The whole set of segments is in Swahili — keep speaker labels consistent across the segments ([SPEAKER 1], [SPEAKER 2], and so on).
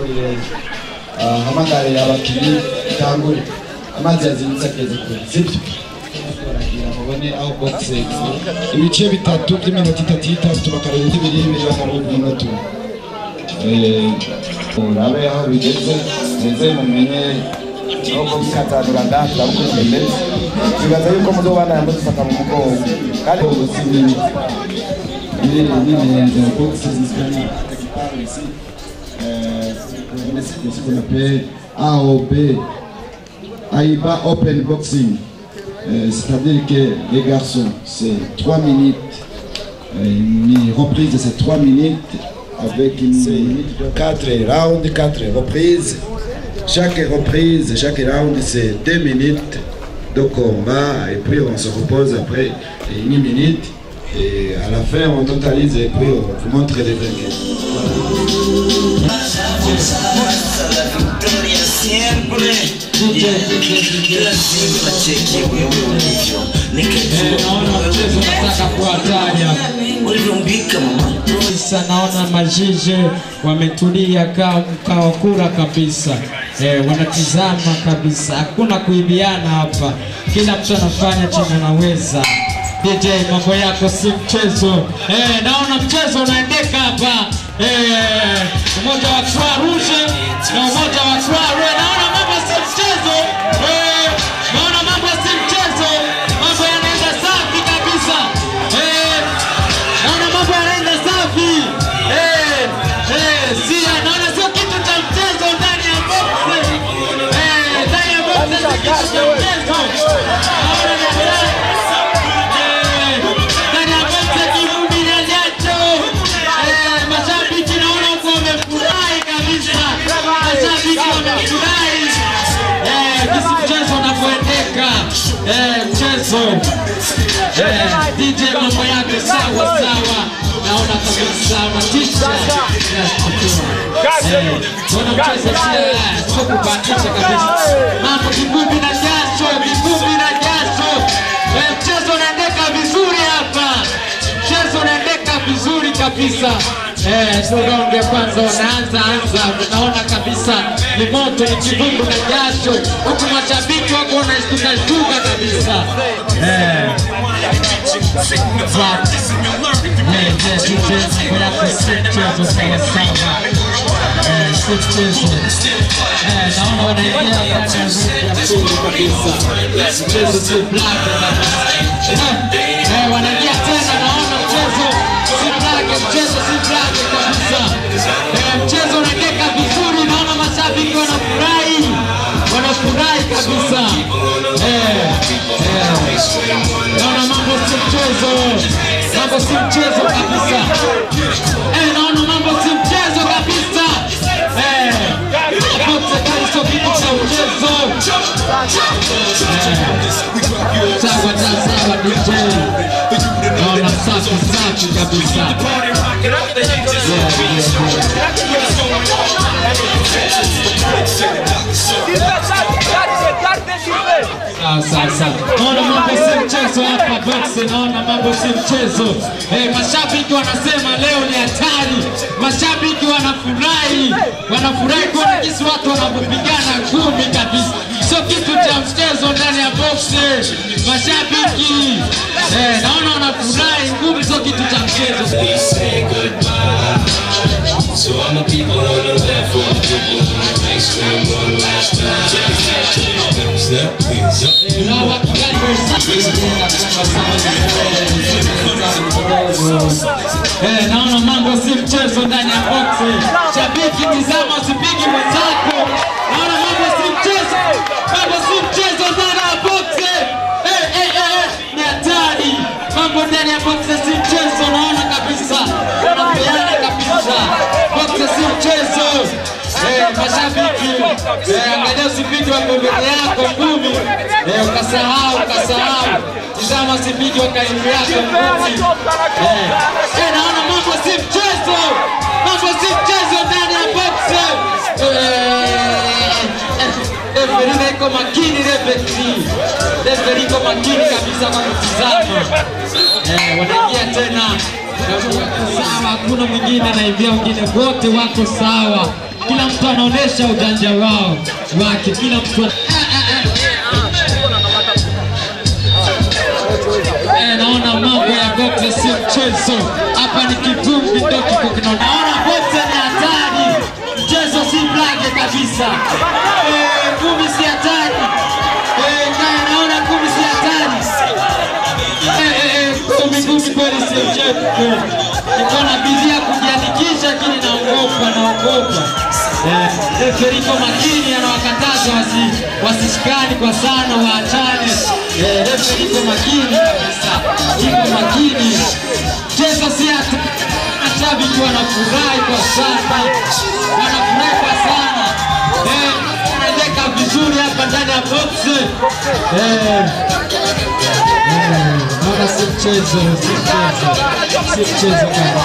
[SPEAKER 1] ntangurire ah, mpamagare abakinnyi ntangure amazi yazindutse ageze kure sibyo baragira mubone aho boxe ibice bitatu by'iminota itatu itatu bakaruhuka ibiri ibiri bakaruhuka umunota umwe Eh, urabe aho bigeze ndetse mumenye aho boxe ikatanuraga turabuko bimeze bibaza yuko muzobana yambo dufata mu mugongo kandi ubusi nini ili nini za boxe zisikia ici euh, ce qu'on appelle AOB AIBA Open Boxing Euh, c'est-à-dire que les garçons, c'est 3 minutes, euh, une reprise de ces 3 minutes avec une minute de 4 rounds, 4 reprises. Chaque reprise, chaque round, c'est 2 minutes de combat et puis on se repose après une minute et à la fin on totalise et puis on vous montre les vainqueurs.
[SPEAKER 2] naona mchezo unataka kuwataja Sasa naona majije wametulia kaa mkao kura kabisa eh, wanatizama kabisa, hakuna kuibiana hapa, kila mtu anafanya chenye anaweza. DJ, mambo yako si mchezo eh, naona mchezo unaendeka hapa eh, umoja wa Croix Rouge na umoja wa Croix Rouge, naona mambo si mchezo eh, naona mambo si mchezo, mambo yanaenda safi kabisa eh, naona mambo yanaenda safi eh, eh, sia naona sio kitu cha mchezo ndani ya box eh, ndani ya box sio kitu cha mchezo naona ni hatari. Eh, ndani ya box kivumbi na jasho eh, mashabiki naona huko wamefurahi kabisa mashabiki wamefurahi eh, jinsi mchezo unavyoendeka eh, mchezo eh, DJ mambo yake sawa sawa, naona kabisa matisha Bona mchezo sio sio kubahatisha kabisa, mambo kivumbi na jasho, kivumbi na jasho. Eh, mchezo unaendeka vizuri hapa, mchezo unaendeka vizuri kabisa. Eh, so round ya kwanza wanaanza anza, unaona kabisa ni moto, ni kivumbi na jasho, huku mashabiki wako wanashtuka shtuka kabisa eh. But, eh, je, DJ mambo yako si mchezo sawa sawa eh, si mchezo eh, naona wanaingia ndani ya round ya pili kabisa, mchezo si black kabisa eh, eh, wanaingia tena, naona mchezo si black, mchezo si black kabisa eh, mchezo unaendeka vizuri, naona mashabiki wanafurahi, wanafurahi kabisa eh, eh, naona mambo si mchezo, mambo si mchezo kabisa eh, naona mambo si mchezo kabisa eh, hapo serikali sio kitu cha mchezo eh, sawa ta sawa DJ, naona safi safi kabisa yeah, yeah, yeah. Sawa, sawa, sawa. Naona mambo si mchezo hapa boxe, naona mambo si mchezo. Eh, mashabiki wanasema leo ni hatari, mashabiki wanafurahi, wanafurahi kuona jinsi watu wanavyopigana ngumi kabisa, sio kitu cha mchezo ndani ya boxe. Mashabiki eh, naona wanafurahi, ngumi sio kitu cha mchezo.
[SPEAKER 3] So all my people on the left, all my people on the right, scream one last time. Step, please, up.
[SPEAKER 2] Na wakigali Eh, naona mambo si mchezo ndani ya boksi. Shabiki tizama, usipigi mwenzako. Naona mambo si mchezo, mambo si mchezo ndani ya boksi. Eh, eh, eh, eh, ni hatari. Mambo ndani ya boksi si mchezo, naona kabisa wanapeana kabisa. Boksi si mchezo. Eh, mashabiki eh, angalia usipigi wa mbele yako ngumi eh, ukasahau ukasahau, tizama usipigi wa karibu yako ngumi eh, eh, naona mambo si mchezo, mambo si mchezo ndani ya box Referee iko makini, referee referee iko makini kabisa kwa kutizama eh, wanaingia tena sawa, hakuna mwingine anaingia, wengine wote wako sawa, kila mtu anaonesha ujanja wao wake, kila mtu ana- Eh, naona mambo ya boxe sio mchezo hapa, ni kivumbi ndio kiko kinaona. Naona boxe ni hatari, mchezo si blage kabisa. Eh, ngumi si hatari. Eh, naye naona ngumi si hatari. Eh, eh, eh, ngumi ngumi kweli si mchezo kweli. Niko na bidii ya kujiandikisha, lakini naogopa, naogopa. Eh, referi iko makini, anawakataza wasi wasishikani kwa sana, waachane. Eh, referi iko makini kabisa, iko makini. Mchezo si hata mashabiki wanafurahi kwa sana, wanafurahi kwa sana. Eh, anaendeka vizuri hapa ndani ya box. Eh, eh, naona si mchezo, si mchezo, si mchezo kabisa.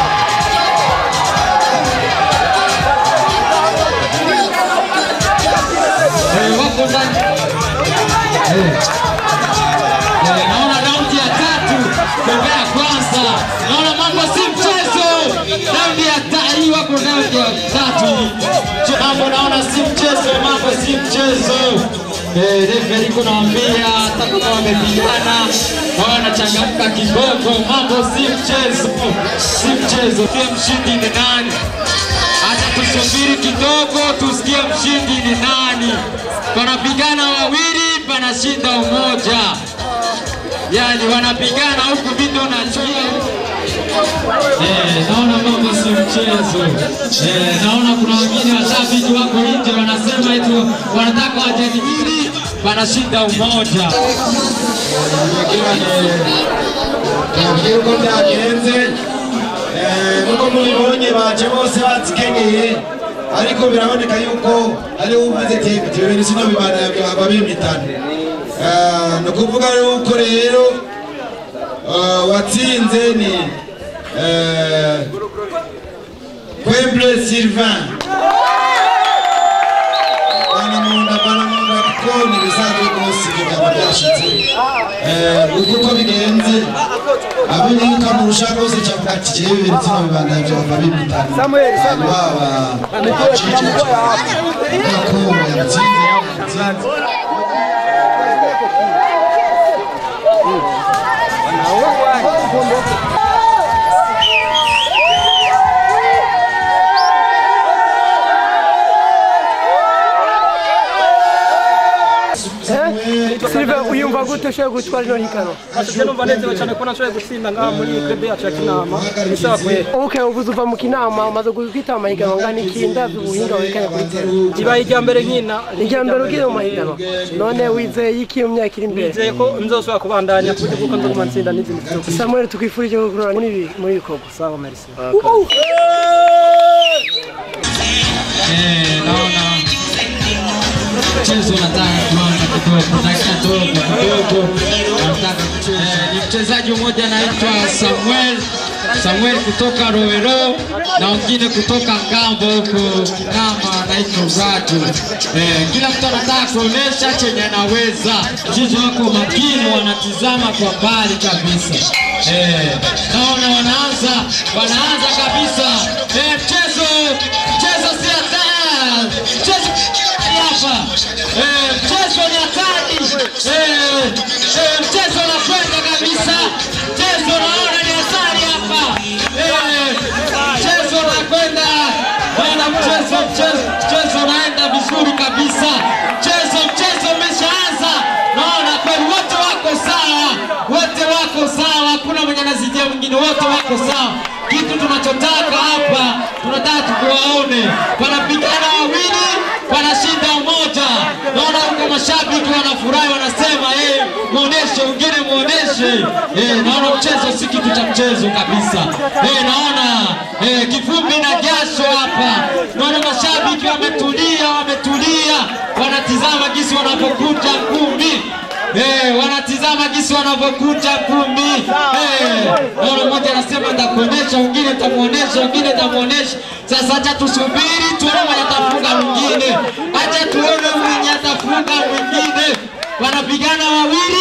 [SPEAKER 2] Eh, wako ndani. Eh. Eh, naona raundi ya tatu kombe ya kwanza, naona mambo si mchezo. Raundi ya ta- hii wako raundi ya tatu, Ch- mambo naona si mchezo, mambo si mchezo. Eh, referi kunaambia hata kama wamepigana wanachangamka kidogo, mambo si mchezo, si mchezo. Pia mshindi ni nani? Acha tusubiri kidogo tusikie mshindi ni nani. Wanapigana wawili, panashinda umoja. Yani wanapigana huku vitu nachua. Eh, naona mambo si mchezo. Eh, naona kuna wengine washabiki wako nje wanasema eti wanataka wajadili, panashinda umoja.
[SPEAKER 1] nabwiye uko byagenze Eh, nuko mubibonye baje bose batsikenyeye ariko biraboneka yuko ariwe umaze ati ibintu sino bibana babimitana Eh, ni ukuvuga yuko rero eh, watsinze ni eh, Kwemble Sylvain banamunda banamunda kuko ni ibisanzwe rwose ibyo byaba byashitse Eh, uko uko bigenze abonye yuko amurusha rwose cyavuga ati jewe ibintu sino bibanda byava bimitana baba acicece kuko yamutsinze yamutsinze
[SPEAKER 4] Silva uyumva gute ushoboye gutwara ino higanwa
[SPEAKER 5] Ati numva nezerewe cyane ko nashoboye gutsinda ngaha muri club yacu ya Kinama bisaba kwe
[SPEAKER 4] okay uvuze uva mu kinama umaze kwitaba amahiganwa ngana iki ndavye ubuhinga werekanye kuri tele
[SPEAKER 5] ibaye irya mbere nkina
[SPEAKER 4] irya mbere ugiye mu mahiganwa none wizeye iki mu myaka iri imbere
[SPEAKER 5] nizeye ko nzosubira kubandanya ku buryo bw'uko nzoguma ntsinda n'izindi zose
[SPEAKER 4] samuel tukwifurije gukurura muri ibi muri ibi bikorwa
[SPEAKER 5] sawa merci
[SPEAKER 2] Eh, naona mchezo unataka kuanza kidogo, dakika ndogo kidogo, unataka kucheza. Eh, ni mchezaji mmoja anaitwa Samuel Samuel kutoka Rowero na wengine kutoka Ngambo huko Kinama anaitwa Radu. Eh, kila mtu anataka kuonesha chenye anaweza. Mchezo wako makini, wanatizama kwa mbali kabisa. Eh, naona wanaanza wanaanza kabisa. Eh, mchezo mchezo si hatari. Mchezo hapa. Eh, mchezo ni hatari. Eh, eh, mchezo unakwenda kabisa. Mchezo naona ni hatari hapa. Eh, mchezo unakwenda. Naona mchezo mchezo mchezo unaenda vizuri kabisa. Mchezo mchezo umeshaanza. Naona kweli wote wako sawa. Wote wako sawa. Hakuna mwenye anazidia mwingine. Wote wako sawa. Kitu tunachotaka hapa tunataka tukuwaone. Wanapigana wawili wanashinda umoja. Naona huko mashabiki wanafurahi, wanasema eh, muoneshe wengine, muoneshe eh. Naona mchezo si kitu cha mchezo kabisa eh, naona eh, kivumbi na jasho hapa. Naona mashabiki wametulia, wametulia, wanatizama gisi wanapokuja ngumi Eh, wanatizama jinsi wanavyokuja kumbi. Eh, naona mmoja anasema nitakuonesha, mwingine nitamuonesha, mwingine nitamuonesha. Sasa acha tusubiri tuone mwenye atafunga mwingine, acha tuone mwenye atafunga mwingine. Wanapigana wawili,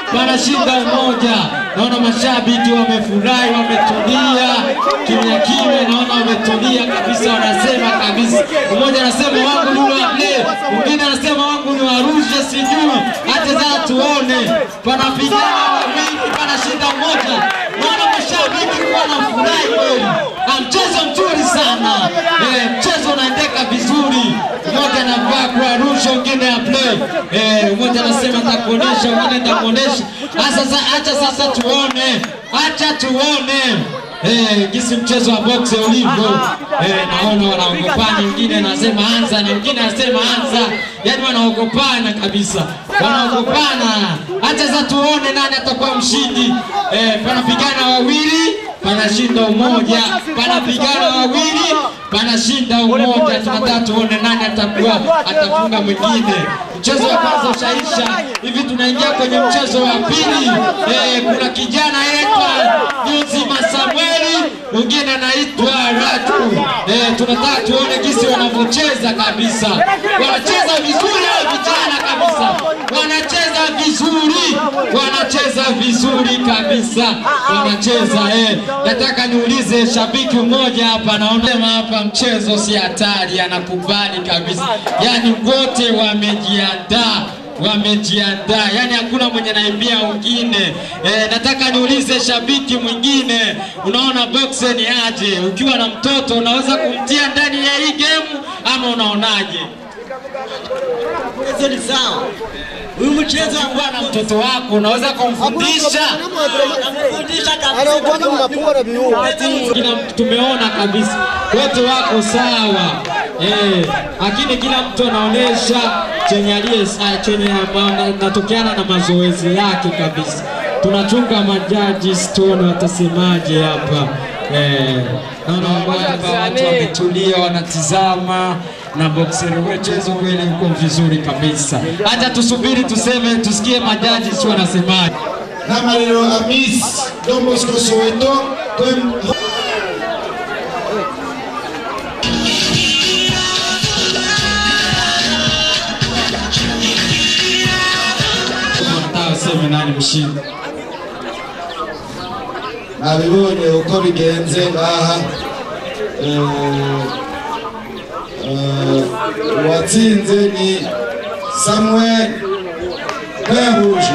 [SPEAKER 2] wanashinda umoja. Naona mashabiki wamefurahi, wametulia kimya kimya, naona wametulia kabisa, wanasema kabisa. Mmoja anasema wangu ni wa Ble, mwingine anasema wangu ni wa Arusha, sijui hata za tuone, panapigana wawili, panashinda umoja. Naona mashabiki wanafurahi kweli, Ah, mchezo mzuri sana eh, mchezo unaendeka vizuri. Mmoja anavaa kwa Arusha, mwingine ya play eh, mmoja anasema nitakuonesha, mwingine nitakuonesha. Sasa sasa, acha sasa tuone, acha tuone Eh, gisi mchezo wa boxe ulivyo eh, naona wanaogopana, wengine anasema anza na wengine anasema anza, yani wanaogopana kabisa, wanaogopana. Acha sasa tuone nani atakuwa mshindi. Eh, panapigana wawili panashinda umoja, panapigana wawili panashinda umoja. Tunataka tuone nani atakuwa atafunga mwingine. Mchezo wa kwanza ushaisha, hivi tunaingia kwenye mchezo wa pili. Eh, kuna kijana anaitwa Nyuzima Samueli, mwingine anaitwa Ratu. Eh, tunataka tuone jinsi wanavyocheza kabisa, wanacheza vizuri hao vijana kabisa, wanacheza vizuri, wanacheza vizuri kabisa, wanacheza eh. Nataka niulize shabiki mmoja hapa, naona hapa mchezo si hatari, anakubali kabisa, yani wote wamejiandaa wamejiandaa, yani hakuna mwenye naimbia wengine. E, nataka niulize shabiki mwingine, unaona boxe ni aje? Ukiwa na mtoto unaweza kumtia ndani ya hii game ama unaonaje?
[SPEAKER 6] Mchezo ni sawa. Huyu mchezo
[SPEAKER 2] Ukiwa na mtoto wako unaweza kumfundisha
[SPEAKER 6] anamfundisha kabisa.
[SPEAKER 2] kila mtu tumeona kabisa wote wako sawa eh, lakini kila mtu anaonesha chenye aliye sa- chenye ama- na- natokeana na mazoezi yake kabisa. Tunachunga majaji tuone watasemaje hapa eh, naona kwamba watu wametulia wanatizama na boxer mchezo kweli uko vizuri kabisa. Hata tusubiri tuseme, tusikie majaji si wanasemaje.
[SPEAKER 1] n'amarero amis Don Bosco Soweto Kwem-
[SPEAKER 2] Nataka useme nani mshindi.
[SPEAKER 1] nabibonye uko bigenze ngaha Eh, eh, uwatsinze ni samuel kwehuje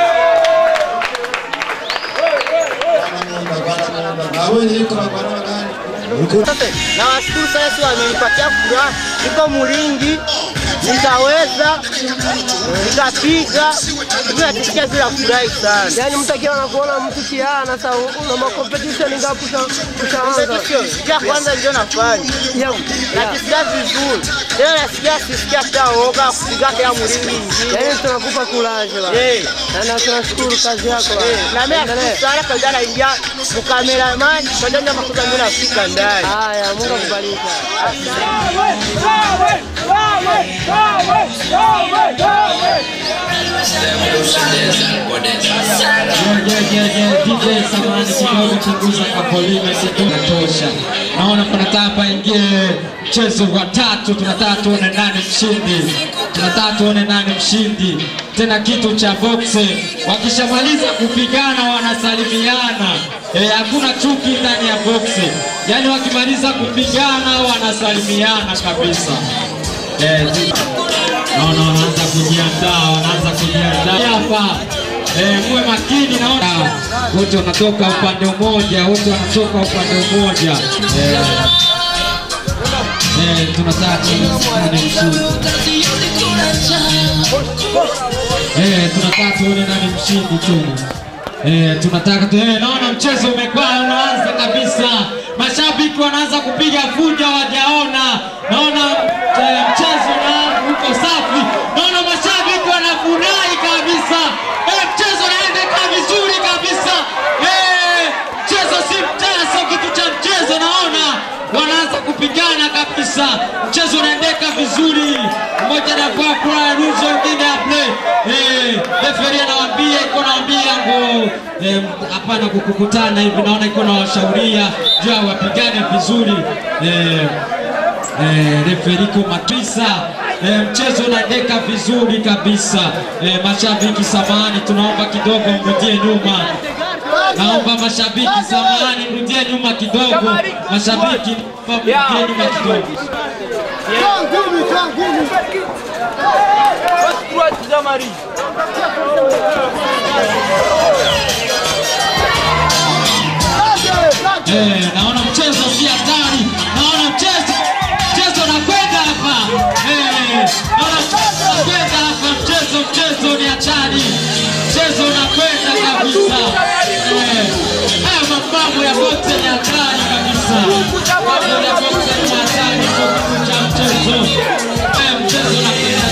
[SPEAKER 1] nabonye yuko bagwana bagani
[SPEAKER 7] Nawashukuru sana, si wamenipatia furaha, niko Mulingi, nitaweza nitapiga, hivi natisikia vile furahi sana.
[SPEAKER 4] Yaani mtu akiwa anakuona mtu kiana sasa una makompetition ngapi usha- ushaanza?
[SPEAKER 7] Competition, ya kwanza ndio nafanya
[SPEAKER 4] Ya-
[SPEAKER 7] najisikia vizuri tena, nasikia sisikia hata woga kupiga kila Mulingi ingine.
[SPEAKER 4] Yaani tunakupa kulaje la.
[SPEAKER 7] Eh,
[SPEAKER 4] Na- Na tunashukuru kazi yako. la.
[SPEAKER 7] eh, na mimi nashukuru sana kazi anaingia mkameraman kaja ndio makuta ndio nafika ndani.
[SPEAKER 4] Haya, Mungu akubariki.
[SPEAKER 2] DJ samani kidogo chunguza kapolime kitosha. Naona panataka paingie mchezo wa tatu, tunataka tuone nani mshindi, tunataka tuone nani mshindi. Tena kitu cha boxe, wakishamaliza kupigana wanasalimiana. Eh, hakuna chuki ndani ya boxe, yaani wakimaliza kupigana wanasalimiana kabisa. Eh, naona wanaanza kujiandaa, wanaanza kujiandaa hapa. Eh, muwe makini, naona wote wanatoka upande mmoja, wote wanatoka upande mmoja. Eh, eh, tunataka tuone mshindi. Eh, tunataka tuone nani mshindi tena. Eh, tunataka tu, eh, naona mchezo umekuwa unaanza kabisa. Mashabiki wanaanza kupiga fujo wajaona. Naona eh, mchezo na uko safi. Naona mashabiki wanafurahi kabisa. Eh, mchezo unaendeka vizuri kabisa. Eh, mchezo si mchezo, kitu cha mchezo naona wanaanza kupigana kabisa. Mchezo unaendeka vizuri. Mmoja anavaa kura ya rujo, mwingine aple. Eh, referee anawaambia iko naambia ngo eh, hapana kukukutana hivi, naona iko na washauria juu ya wapigane vizuri. Eh, eh, referee iko matisa eh, mchezo unaendeka vizuri kabisa. Eh, mashabiki samahani, tunaomba kidogo mrudie nyuma. Naomba mashabiki samahani, mrudie nyuma kidogo. Mashabiki naomba mrudie nyuma kidogo. Eh, naona mchezo si hatari, naona mchezo mchezo unakwenda hapa eh, naona mchezo unakwenda hapa, mchezo mchezo ni hatari, mchezo unakwenda kabisa eh, haya mapambo ya boxe ni hatari kabisa, mambo ya boxe ni hatari kwa kitu cha mchezo eh, mchezo unakwenda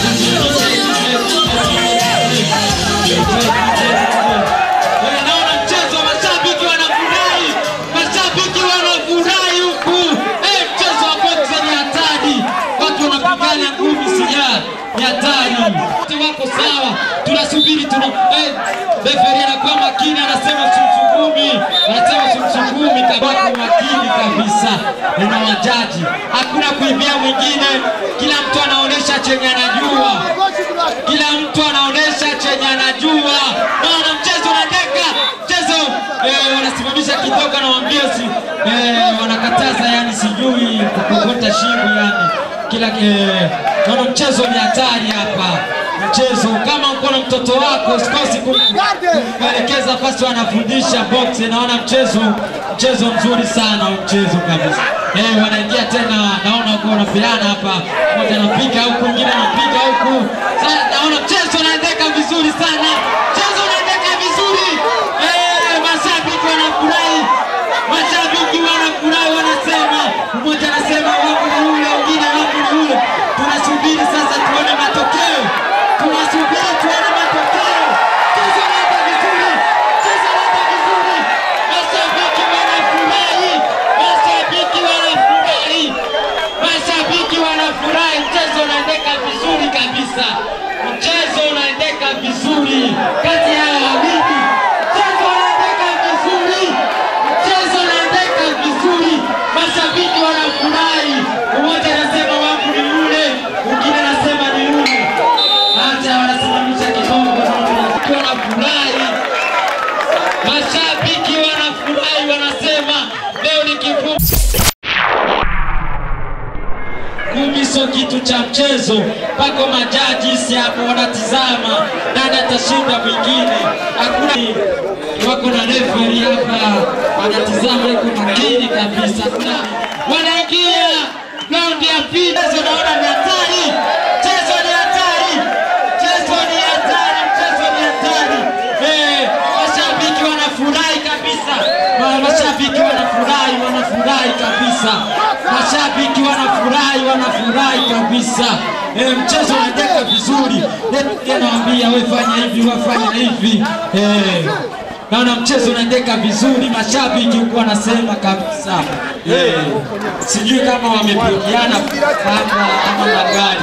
[SPEAKER 2] Eh, naona mchezo mashabiki wanafurahi, mashabiki wanafurahi huku. Eh, mchezo wa boxe ni hatari, watu wanapigana ngumi sija ni hatari. Wote wako sawa, tunasubiri tuna eh, referee anakuwa makini, anasema simsukumi, anasema simsukumi, kabaki makini kabisa na wajaji, hakuna kuibia mwingine, kila mtu anaonesha chenye anajua kila mtu anaonesha chenye anajua. Naona mchezo unateka mchezo eh, wanasimamisha kidogo, nawaambia si eh, wanakataza, yani sijui kukokota shingo, yani kila eh, naona mchezo ni hatari hapa. Mchezo kama uko na mtoto wako usikosi kum- kuelekeza fasi wanafundisha box. Naona mchezo mchezo mzuri sana huu mchezo kabisa. Eh, wanaingia tena, naona uko wanapeana hapa, mmoja anapiga huku, mwingine anapiga huku. Sasa naona mchezo unaendeka vizuri sana, mchezo unaendeka vizuri. Eh, mashabiki wanafurahi, mashabiki wanafurahi, wanasema mmoja anasema wangu ni ule, mwingine wangu ni ule. Tunasubiri sasa tuone matokeo, tunasubiri tuone matokeo. Mchezo unaenda vizuri, mchezo unaenda vizuri, mashabiki wanafurahi, mashabiki wanafurahi, mashabiki wanafurahi. Mchezo unaendeka vizuri kabisa, mchezo unaendeka vizuri kati ya wawili, mchezo unaendeka vizuri, mchezo unaendeka vizuri, mashabiki wanafurahi. Mmoja anasema wangu ni yule, mwingine anasema ni yule, hata wanasimamisha kidogo, mashabiki wanafurahi, mashabiki wanafurahi, wanasema leo ni kifungo kumi sio kitu cha mchezo. Pako majaji si hapo wanatizama nani atashinda mwingine, hakuna wako na referee hapa wanatizama, iko makini kabisa. Kuna wanaingia raundi ya pili, mchezo naona ni hatari, mchezo ni hatari, mchezo ni hatari, mchezo ni hatari. Eh, mashabiki wanafurahi kabisa, Ma- mashabiki wanafurahi, wanafurahi kabisa, mashabiki wanafurahi, wanafurahi kabisa. Eh, mchezo unaendeka vizuri, Eh, nawaambia we fanya hivi, wafanya hivi eh. Naona mchezo unaendeka vizuri, mashabiki huku wanasema kabisa eh, sijui kama wamepigiana hapa ama magari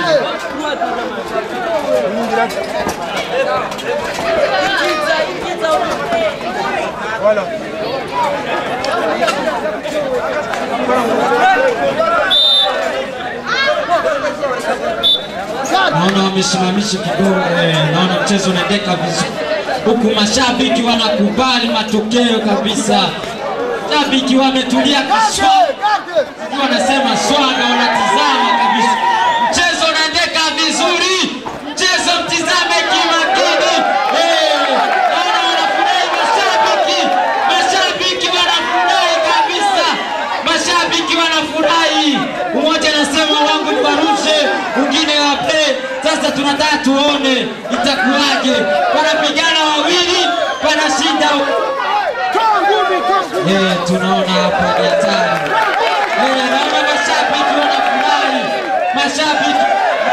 [SPEAKER 2] naona wamesimamisha kidogo eh, naona mchezo unaendeka vizuri huku mashabiki wanakubali matokeo kabisa shabiki wametulia kiswa wanasema swanga wanatizama kabisa mchezo unaendeka vizuri mchezo mtizame kimakini eh, naona wanafurahi mashabiki mashabiki wanafurahi kabisa mashabiki wanafurahi mmoja anasema wangu mbarushe mwingine wape sasa tunataka tuone itakuwaje wanapigana wawili wanashinda Eh, tunaona hapa ni hatari Eh, naona mashabiki wanafurahi mashabiki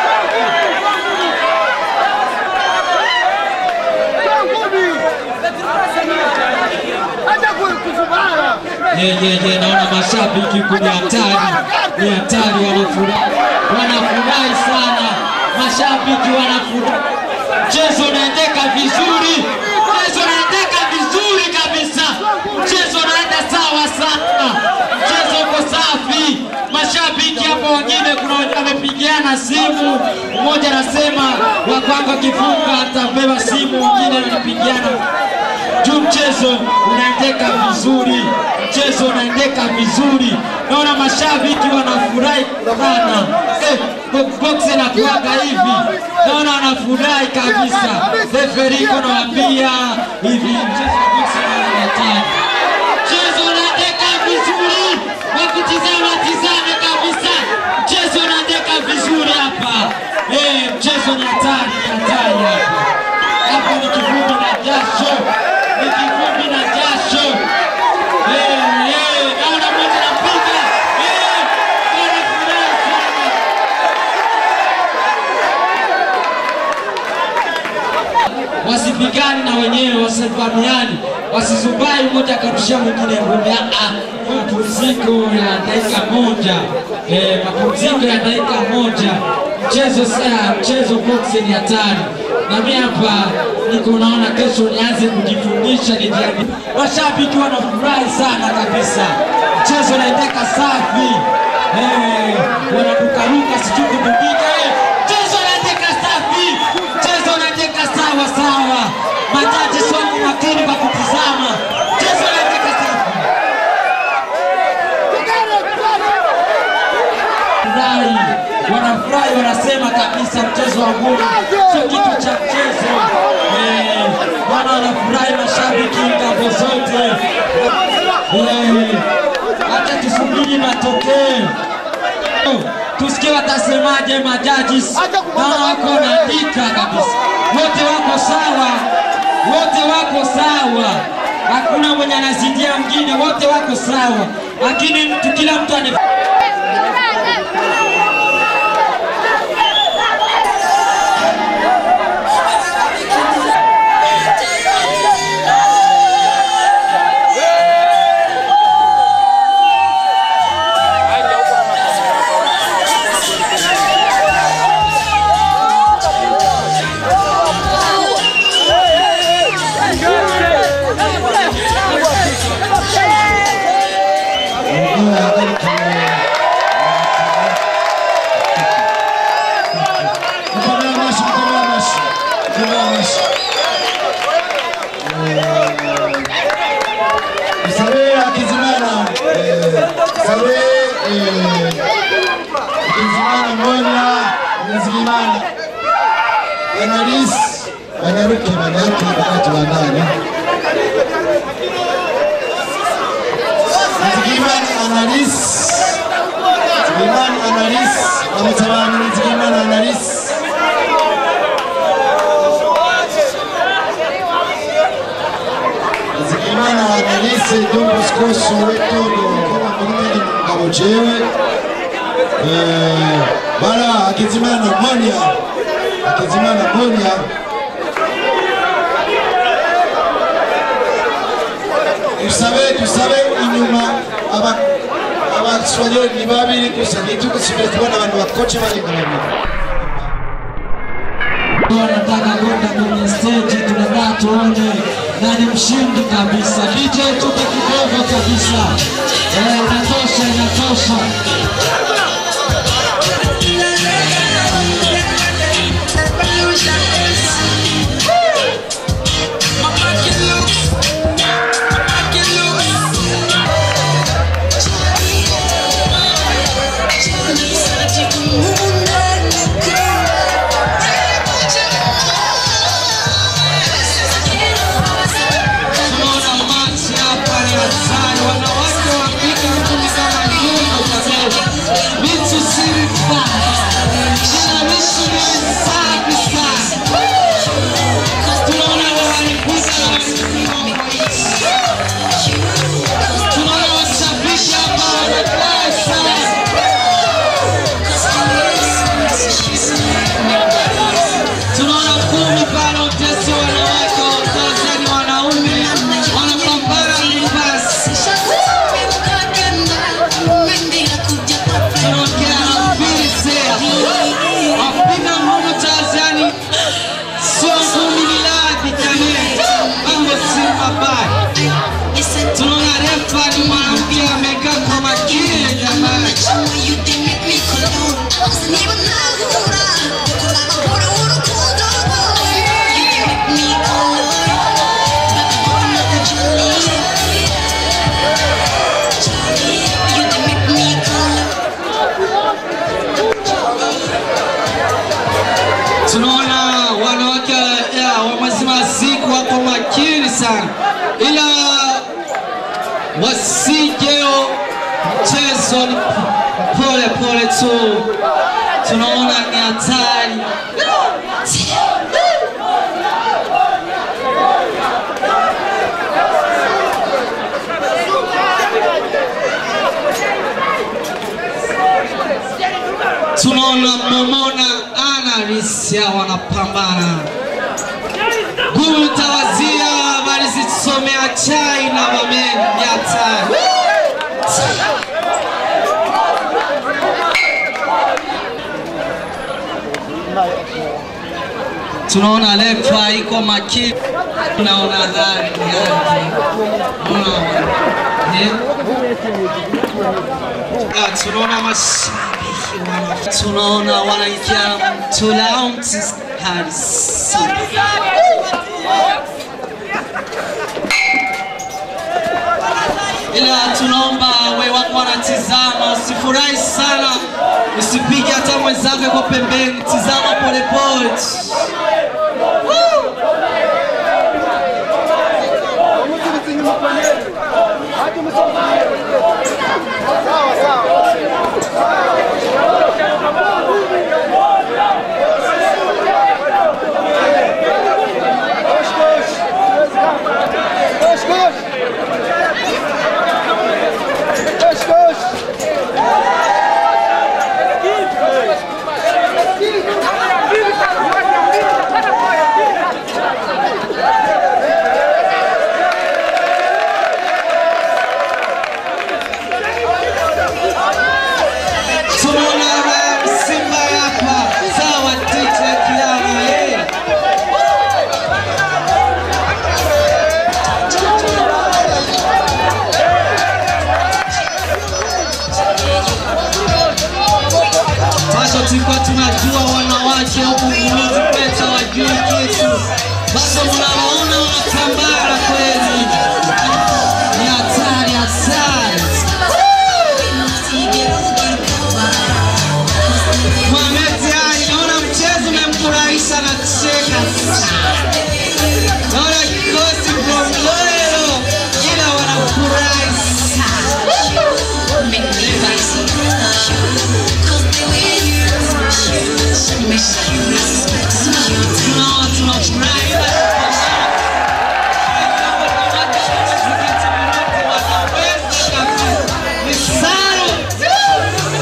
[SPEAKER 2] ye ye ye naona mashabiki kwenye hatari ni hatari wanafurahi wanafurahi sana mashabiki wanafurahi mchezo unaendeka vizuri mchezo unaendeka vizuri kabisa mchezo unaenda sawa sana mchezo uko safi mashabiki hapo wengine kuna wenye wamepiga wanapigiana simu, mmoja anasema wa kwangu akifunga atabeba simu, mwingine ananipigiana juu mchezo unaendeka vizuri, mchezo unaendeka vizuri. Naona mashabiki wanafurahi sana eh, bo- box inakuwaga hivi, naona wanafurahi kabisa. Referiko nawaambia hivi, mchezo wa box ni hatari, mchezo unaendeka vizuri, wakutizama tizame kabisa, mchezo unaendeka vizuri hapa eh, mchezo ni hatari, ni hatari hapa hapa ni kivumbi na jasho, ni kivumbi na jasho. Eh, eh, naona mmoja anapiga eh, wanafurahi sana. wasipigani na wenyewe, wasivamiani, wasizubai mmoja akarushia mwingine ngumi. Ah, ah, mapumziko ya dakika moja, eh, mapumziko ya dakika moja. Mchezo saa mchezo boxing ni hatari, na mimi hapa niko naona kesho nianze kujifundisha nijiamini. Washabiki wanafurahi sana kabisa, mchezo unaendeka safi, eh, wanarukaruka sijui kupiga eh, mchezo unaendeka safi, mchezo unaendeka sawa sawa. Majaji somo makini kwa kutizama, mchezo unaendeka safi. Furahi, wanafurahi, wanasema kabisa mchezo wa ngumi sio kitu cha mchezo. Eh, wana wanafurahi mashabiki ngambo zote. Eh, Acha tusubiri matokeo tusikie watasemaje majaji. Naona wako wanaandika kabisa, wote wako sawa, wote wako sawa, hakuna mwenye anazidia mwingine, wote wako sawa, lakini mtu kila mtu ane
[SPEAKER 1] Mkomea mashi, mkomea mashi, mkomea mashi. Eh, Msabe Akizimana, eh, Msabe eh, Akizimana Monya, Akizimana Analis Anyaruke manake wakati wa ndani Nzigimana Analis Nzigimana Analis Amutabani Nzigimana Analis Nzigimana Analis Dumbu Skoso Wetodo Koma Kurumeni Mungabo Jewe Eh, Bala Akizimana Monya Akizimana Monya tusabe tusabe inyuma aba abaswahili ni babiri gusa ntitugasubire kubona abantu bakoce barenga babiri
[SPEAKER 2] wanataka kwenda kwenye stage, tunataka tuone nani mshindi kabisa. DJ tupe kidogo kabisa, eh, inatosha, inatosha. Tunaona machi hapa ni hatari, wanawake wapige mtu ni kama nyungu kabisa. tunaona wanawake ya, wa mazimaziku wako makini sana, ila wasijeo mchezo ni pole pole tu, tunaona ni hatari. tunaona Momona ana Risia wanapambana. Gulu tawazia walizisomea chai na wamenyata. Tunaona lefa iko makini, tunaona dhari yake. Unaona? Eh? Ah, tunaona mashabiki wana tunaona wanaingia mtulaumti hadi sita. ila tunaomba we wako wanatizama, usifurahi sana, usipige hata mwenzako yuko pembeni, tizama polepole tu. Tunaona Ryan Simba hapa, sawa tite kiama eh. Bado tulikuwa tunajua wanawake huku Muluzi Peta wajui kitu, bado mnawaona wanatambara kweli, ni hatari hatari. Mohamed Ali, naona mchezo umemfurahisha na kucheka sana. Naona kikosi Bombolero ila wanafurahi sana. Tunaona tunafurahi wanaweza kabisa. Ni sawa.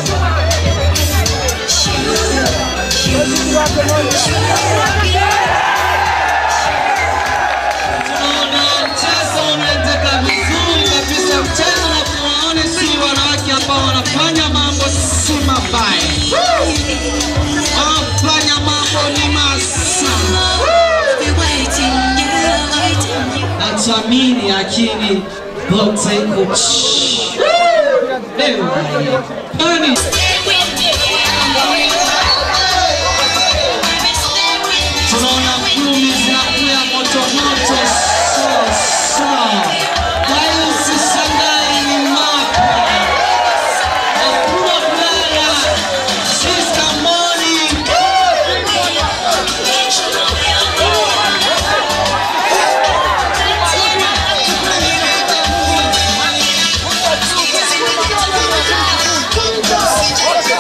[SPEAKER 2] Tunaona mchezo unaendeka vizuri kabisa, mchezo na tunaone si wanawake ambao wanafanya mambo si mabaya, wanafanya mambo ni masana. Natuamini akili bote kuchi leo kwani tunaona kumi zinakuya moto moto so so. Kwa hiyo usishangae ni mapya, hakuna kulala. Sister Morning
[SPEAKER 8] Thank you.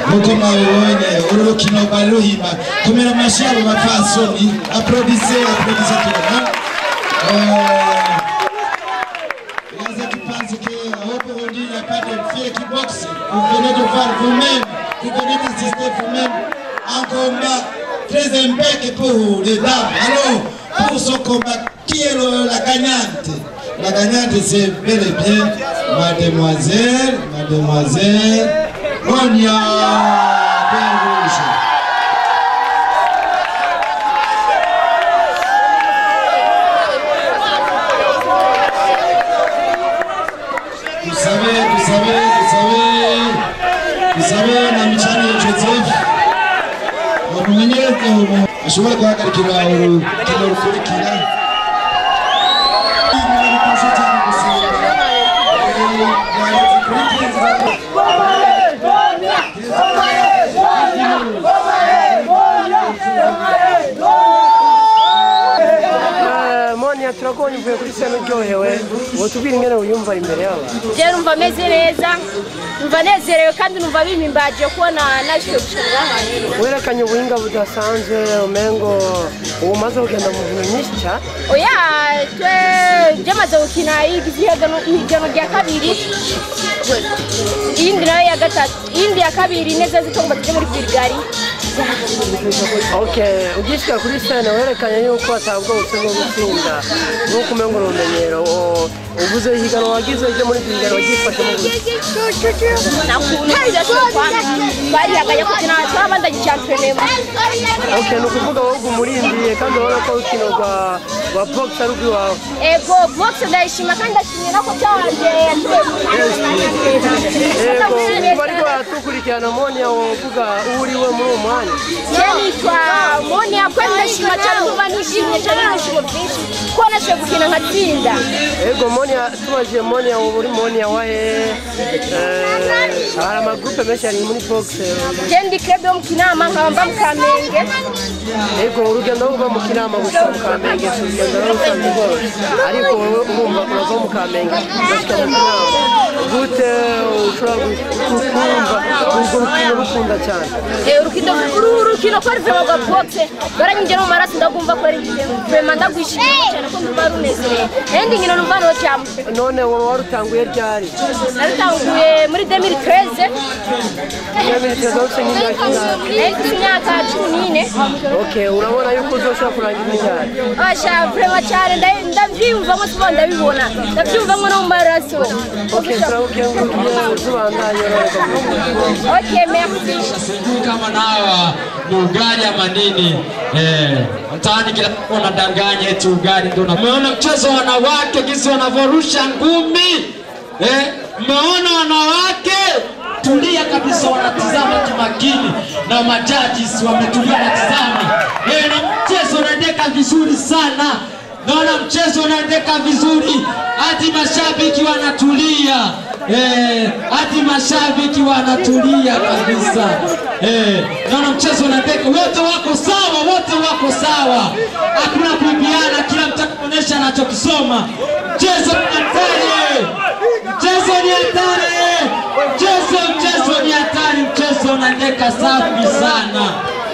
[SPEAKER 1] nk'uko mwabibonye uru rukino rwari ruhimba komera amashyi abo bapfasoni aprodise aprodise tubona Gaza qui pense que aujourd'hui il n'y a pas de fille qui boxe, vous venez de voir vous-même, vous venez d'assister vous-même un combat très impec pour les dames. Alors, pour ce combat, qui est le- la gagnante La gagnante c'est bel et bien mademoiselle, mademoiselle Monia Berouge. Vous savez, vous savez, vous savez, vous savez na michano ya Joseph bamumenyereze ubu ashobora guhagarikira urukino rukurikira Birabifasha cyane gusura. Eh, byaretse kuri Kiza.
[SPEAKER 4] Eh, Monia turakubonye uvuye kuri sena uryohewe wotubwira ingene wiyumva imbere y'abantu
[SPEAKER 8] je numva meze neza numva nezerewe kandi numva bimimbaje kubona nashoboye gushobora ahantu
[SPEAKER 4] werekanye ubuhinga budasanzwe umengo ubu umaze kugenda mu bintu nyinshi cyane
[SPEAKER 8] oya twe byamaze gukina ihiganwa ihiganwa rya kabiri iyindi nayo ya gatatu iyindi ya kabiri neza zitongo tujye muri birigari
[SPEAKER 4] okay ugishyira kuri sena werekanye yuko atabwo bwo gutsinda nk'uko umengo ni urumenyero O- uvuze ihiganwa wagize ryo muri birigari wagifashemo gute
[SPEAKER 8] nakuntu tudashobora kwanga twarihagaye kugira ngo twabandanye championema
[SPEAKER 4] okay ni ukuvuga wowe umurindiye kandi urabona ko urukino rwa rwa box ari urw'iwawe
[SPEAKER 8] ego box ndayishima kandi ndashimira ko cyanje
[SPEAKER 4] yego kuba ariko baratukurikirana Monia wovuga uwo uriwe muri uwo mwanya
[SPEAKER 8] je nitwa monia kweli ndashima cyane kuba nishimye cyane n'ibishimo byinshi ko nashoboye gukina nkatsinda
[SPEAKER 4] Ego Monia tubajije Monia ubu uri Monia wa hehe Eh, hari amagurupe menshi ari muri box
[SPEAKER 8] je ndi club yo mu kinama nkaba mba mu kamenge
[SPEAKER 4] Ego urugendo ruva mu kinama gusa mu Kamenge si urugendo rusanzwe rwose ariko wowe urumva urava mu Kamenge ugashika mu kinama gute ushobora gu- kumva urwo rukino rukunda cyane
[SPEAKER 8] Eh, urukino uru urukino ko ari vema rwa box baranyinjye no mu maraso ndagumva ko ari vema ndagwishimiye cyane ko ndumva runezerewe endi nkino numva no cyane
[SPEAKER 4] none wowe warutanguye ryari
[SPEAKER 8] narutanguye muri 2013
[SPEAKER 4] Nyabirikira zose nk'imyaka ingahe
[SPEAKER 8] nari mfite imyaka cumi n'ine
[SPEAKER 4] Okay urabona yuko uzoshobora kurangiza ryari
[SPEAKER 8] Asha vrema cyane nda- ndabyiyumvamo sibo ndabibona ndabyiyumvamo no mu maraso
[SPEAKER 4] Okay turabukengurukiye uzubandanye urareka
[SPEAKER 8] Okay, merci.
[SPEAKER 2] sijui kama nawa ni ugali ama nini eh, mtaani kila mtu anadanganya eti ugali ndio na umeona mchezo wa wanawake jinsi wanavyorusha ngumi eh, umeona wanawake tulia kabisa wanatizama kimakini na majajis wametulia wanatizama eh, na mchezo unaendeka vizuri sana naona mchezo unaendeka vizuri hadi mashabiki wanatulia Eh, hadi mashabiki wanatulia kabisa. Eh, naona mchezo unaendeka, wote wako sawa, wote wako sawa, hakuna kuibiana, kila mtu anaonyesha anachokisoma. Mchezo ni hatari, mchezo ni hatari, mchezo mchezo ni hatari, mchezo unaendeka safi sana.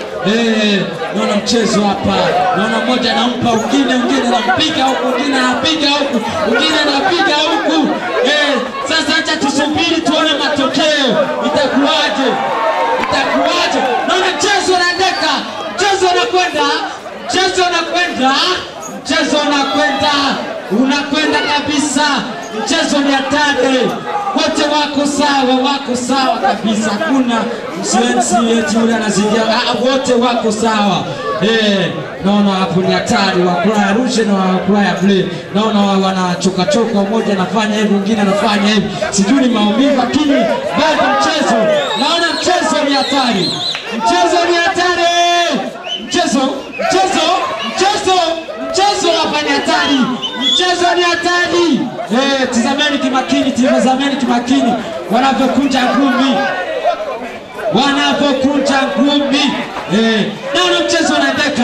[SPEAKER 2] Eh, naona mchezo hapa, naona mmoja anampa mwingine, mwingine anampiga huku, mwingine anapiga huku, mwingine anapiga huku. Eh, sasa acha tusubiri tuone matokeo itakuwaje, itakuwaje. Naona mchezo unaendeka, mchezo unakwenda, mchezo unakwenda, mchezo unakwenda, unakwenda kabisa. Mchezo ni hatari, wote wako sawa, wako sawa kabisa, hakuna msiensi eti yule anazidia, ah, wote wako sawa. Eh, naona hapo ni hatari, wakulaya rushe na wakulaya ble, naona wa- wanachokachoka, mmoja anafanya hivi, mwingine anafanya hivi, sijui ni maumivu, lakini bado mchezo, naona mchezo ni hatari, mchezo ni hatari, mchezo, mchezo, mchezo, mchezo hapa ni hatari, mchezo ni hatari. Eh, tizameni kimakini, tizameni kimakini wanavyokunja ngumi wanavyokunja ngumi eh, naona mchezo unaendeka,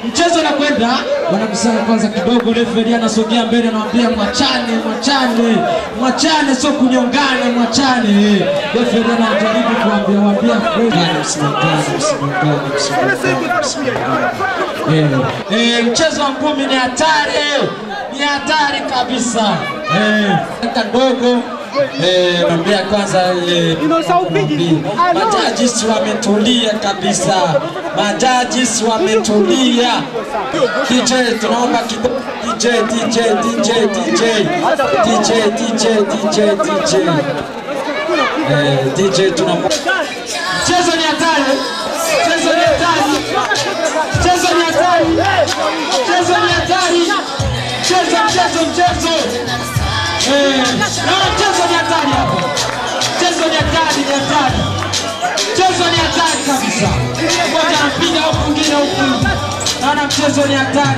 [SPEAKER 2] mchezo unakwenda, wanakusanya kwanza kidogo, referi anasogea mbele, anamwambia mwachane, mwachane, mwachane, sio kunyongana, mwachane. Referi anajaribu kuambia waambia kweli, msimangane, msimangane, msimangane, msimangane. Eh, eh, mchezo wa ngumi ni hatari, ni hatari kabisa. Eh, kaka ndogo Eh, naambia kwanza eh, majajis wametulia kabisa, majajis wametulia. DJ tunaomba kidogo DJ DJ DJ DJ DJ DJ DJ DJ eh, DJ tunaomba mchezo ni hatari, mchezo ni hatari, mchezo ni hatari, mchezo ni hatari, mchezo mchezo mchezo Eh, naona mchezo ni hatari hapo. Mchezo ni hatari, ni hatari. Mchezo ni hatari kabisa. Mmoja anapiga huku mwingine huku. Naona mchezo ni hatari.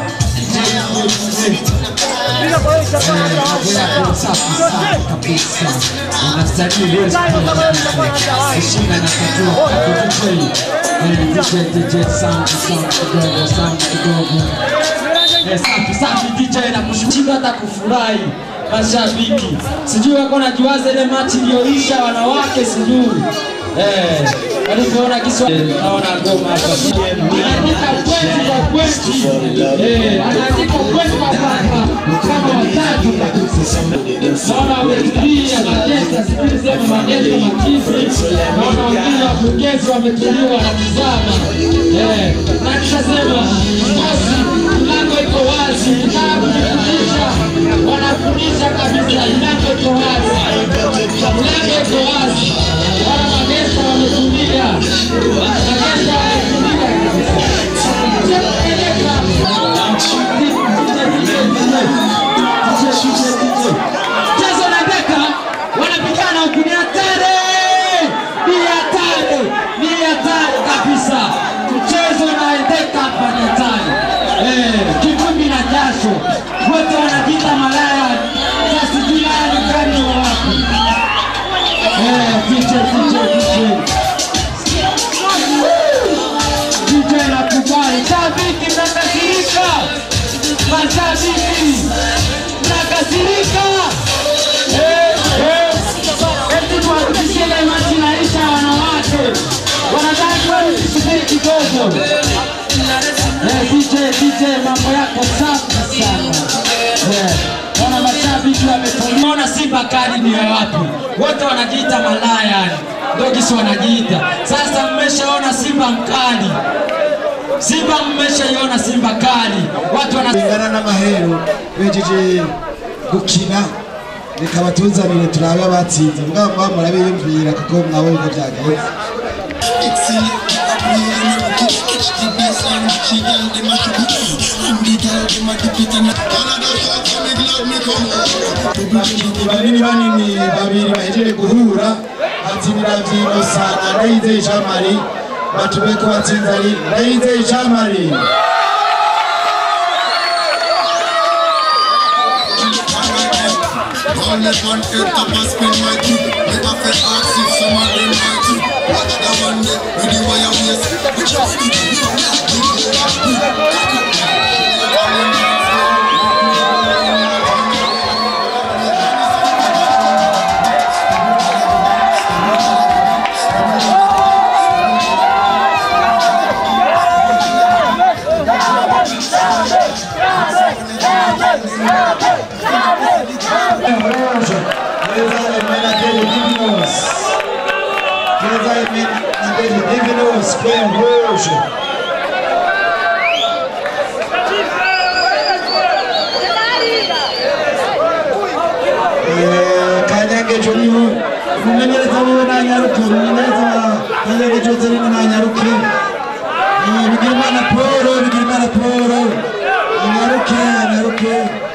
[SPEAKER 2] Safi sana kabisa. Unastahili wewe kushinda na kujua DJ. Eh, DJ DJ sound sound kidogo sound kidogo. Eh, safi safi DJ na kushinda hata kufurahi mashabiki. Sijui wako najuaza ile machi iliyoisha wanawake sijui. Eh, walivyoona kiswa naona ngoma hapa. Anaandika kweli kwa kweli. Eh, anaandika kweli kwa kweli. Kama watatu kabisa. Naona wametulia magesa, sijui sema magesa machizi. Naona wengine wapongezi wametulia wanatizama. Eh, na nikasema basi mlango iko wazi, mlango kufundisha, wanafundisha kabisa, mlango iko wazi, mlango iko wazi, wana magesa wametulia, magesa wametulia kabisa. Mchezo na deka wanapigana huku, ni hatari, ni hatari, ni hatari kabisa. Mchezo unaendeka hapa ni hatari, eh, kivumbi na jasho, wote wanajiita malaya. Sasa sijui haya ni gani wa wapi? Eh, DJ, DJ, DJ. DJ nakubali, shabiki mnakasirika, mashabiki mnakasirika. Eh, eh. Eti tuhakikishie ile machi inaisha wanawake. Wanadai kweli tusubiri kidogo. Eh, DJ, DJ mambo yako safi sana. Eh, wana mashabiki wametuliona Simba kali ni ya wapi? Wote wanajiita malaya yani. Ndio kisi wanajiita. Sasa mmeshaona Simba mkali. Simba mmeshaiona Simba kali. Watu wana
[SPEAKER 1] bingana n'amahero bejeje gukina reka batuzanire turabe abatsinze mugabo muba murabiyumvira kuko mwabonye uko byagenze banini banini babiri bahejeje guhura batsinira vyinosa na ndayizeye jean marie batubeko batsinze ari ndayizeye jean marie
[SPEAKER 9] Only one head top and spin my tip. Me have to ask if some of them might tip. Watch the one day with the wire waist. Which one do you
[SPEAKER 1] Rojo, Teresa Emenadele Divinos. Teresa Emenadele Divinos, Clem Rojo. Eh, Kanyage Joniho, umumenyereza wiwe nanyaruke, umumenyereza Kanyage Joseline nanyaruke. Eh, Bigirimana Paul, Bigirimana Paul. Anyaruke, anyaruke.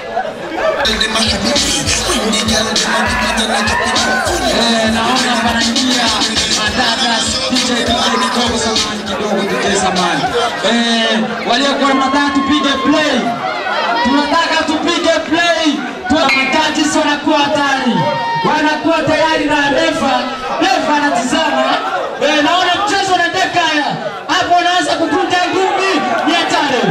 [SPEAKER 2] Eh, naona panaingia madada DJ DJ kidogo samani kidogo DJ samani. Eh, waliokuwa na madada tupige play. Tunataka tupige play. Tuna majaji sio wanakuwa hatari. Wanakuwa tayari na refa. Refa anatizama. Eh, naona mchezo unaendeka haya. Hapo anaanza kukunja ngumi. Ni hatari.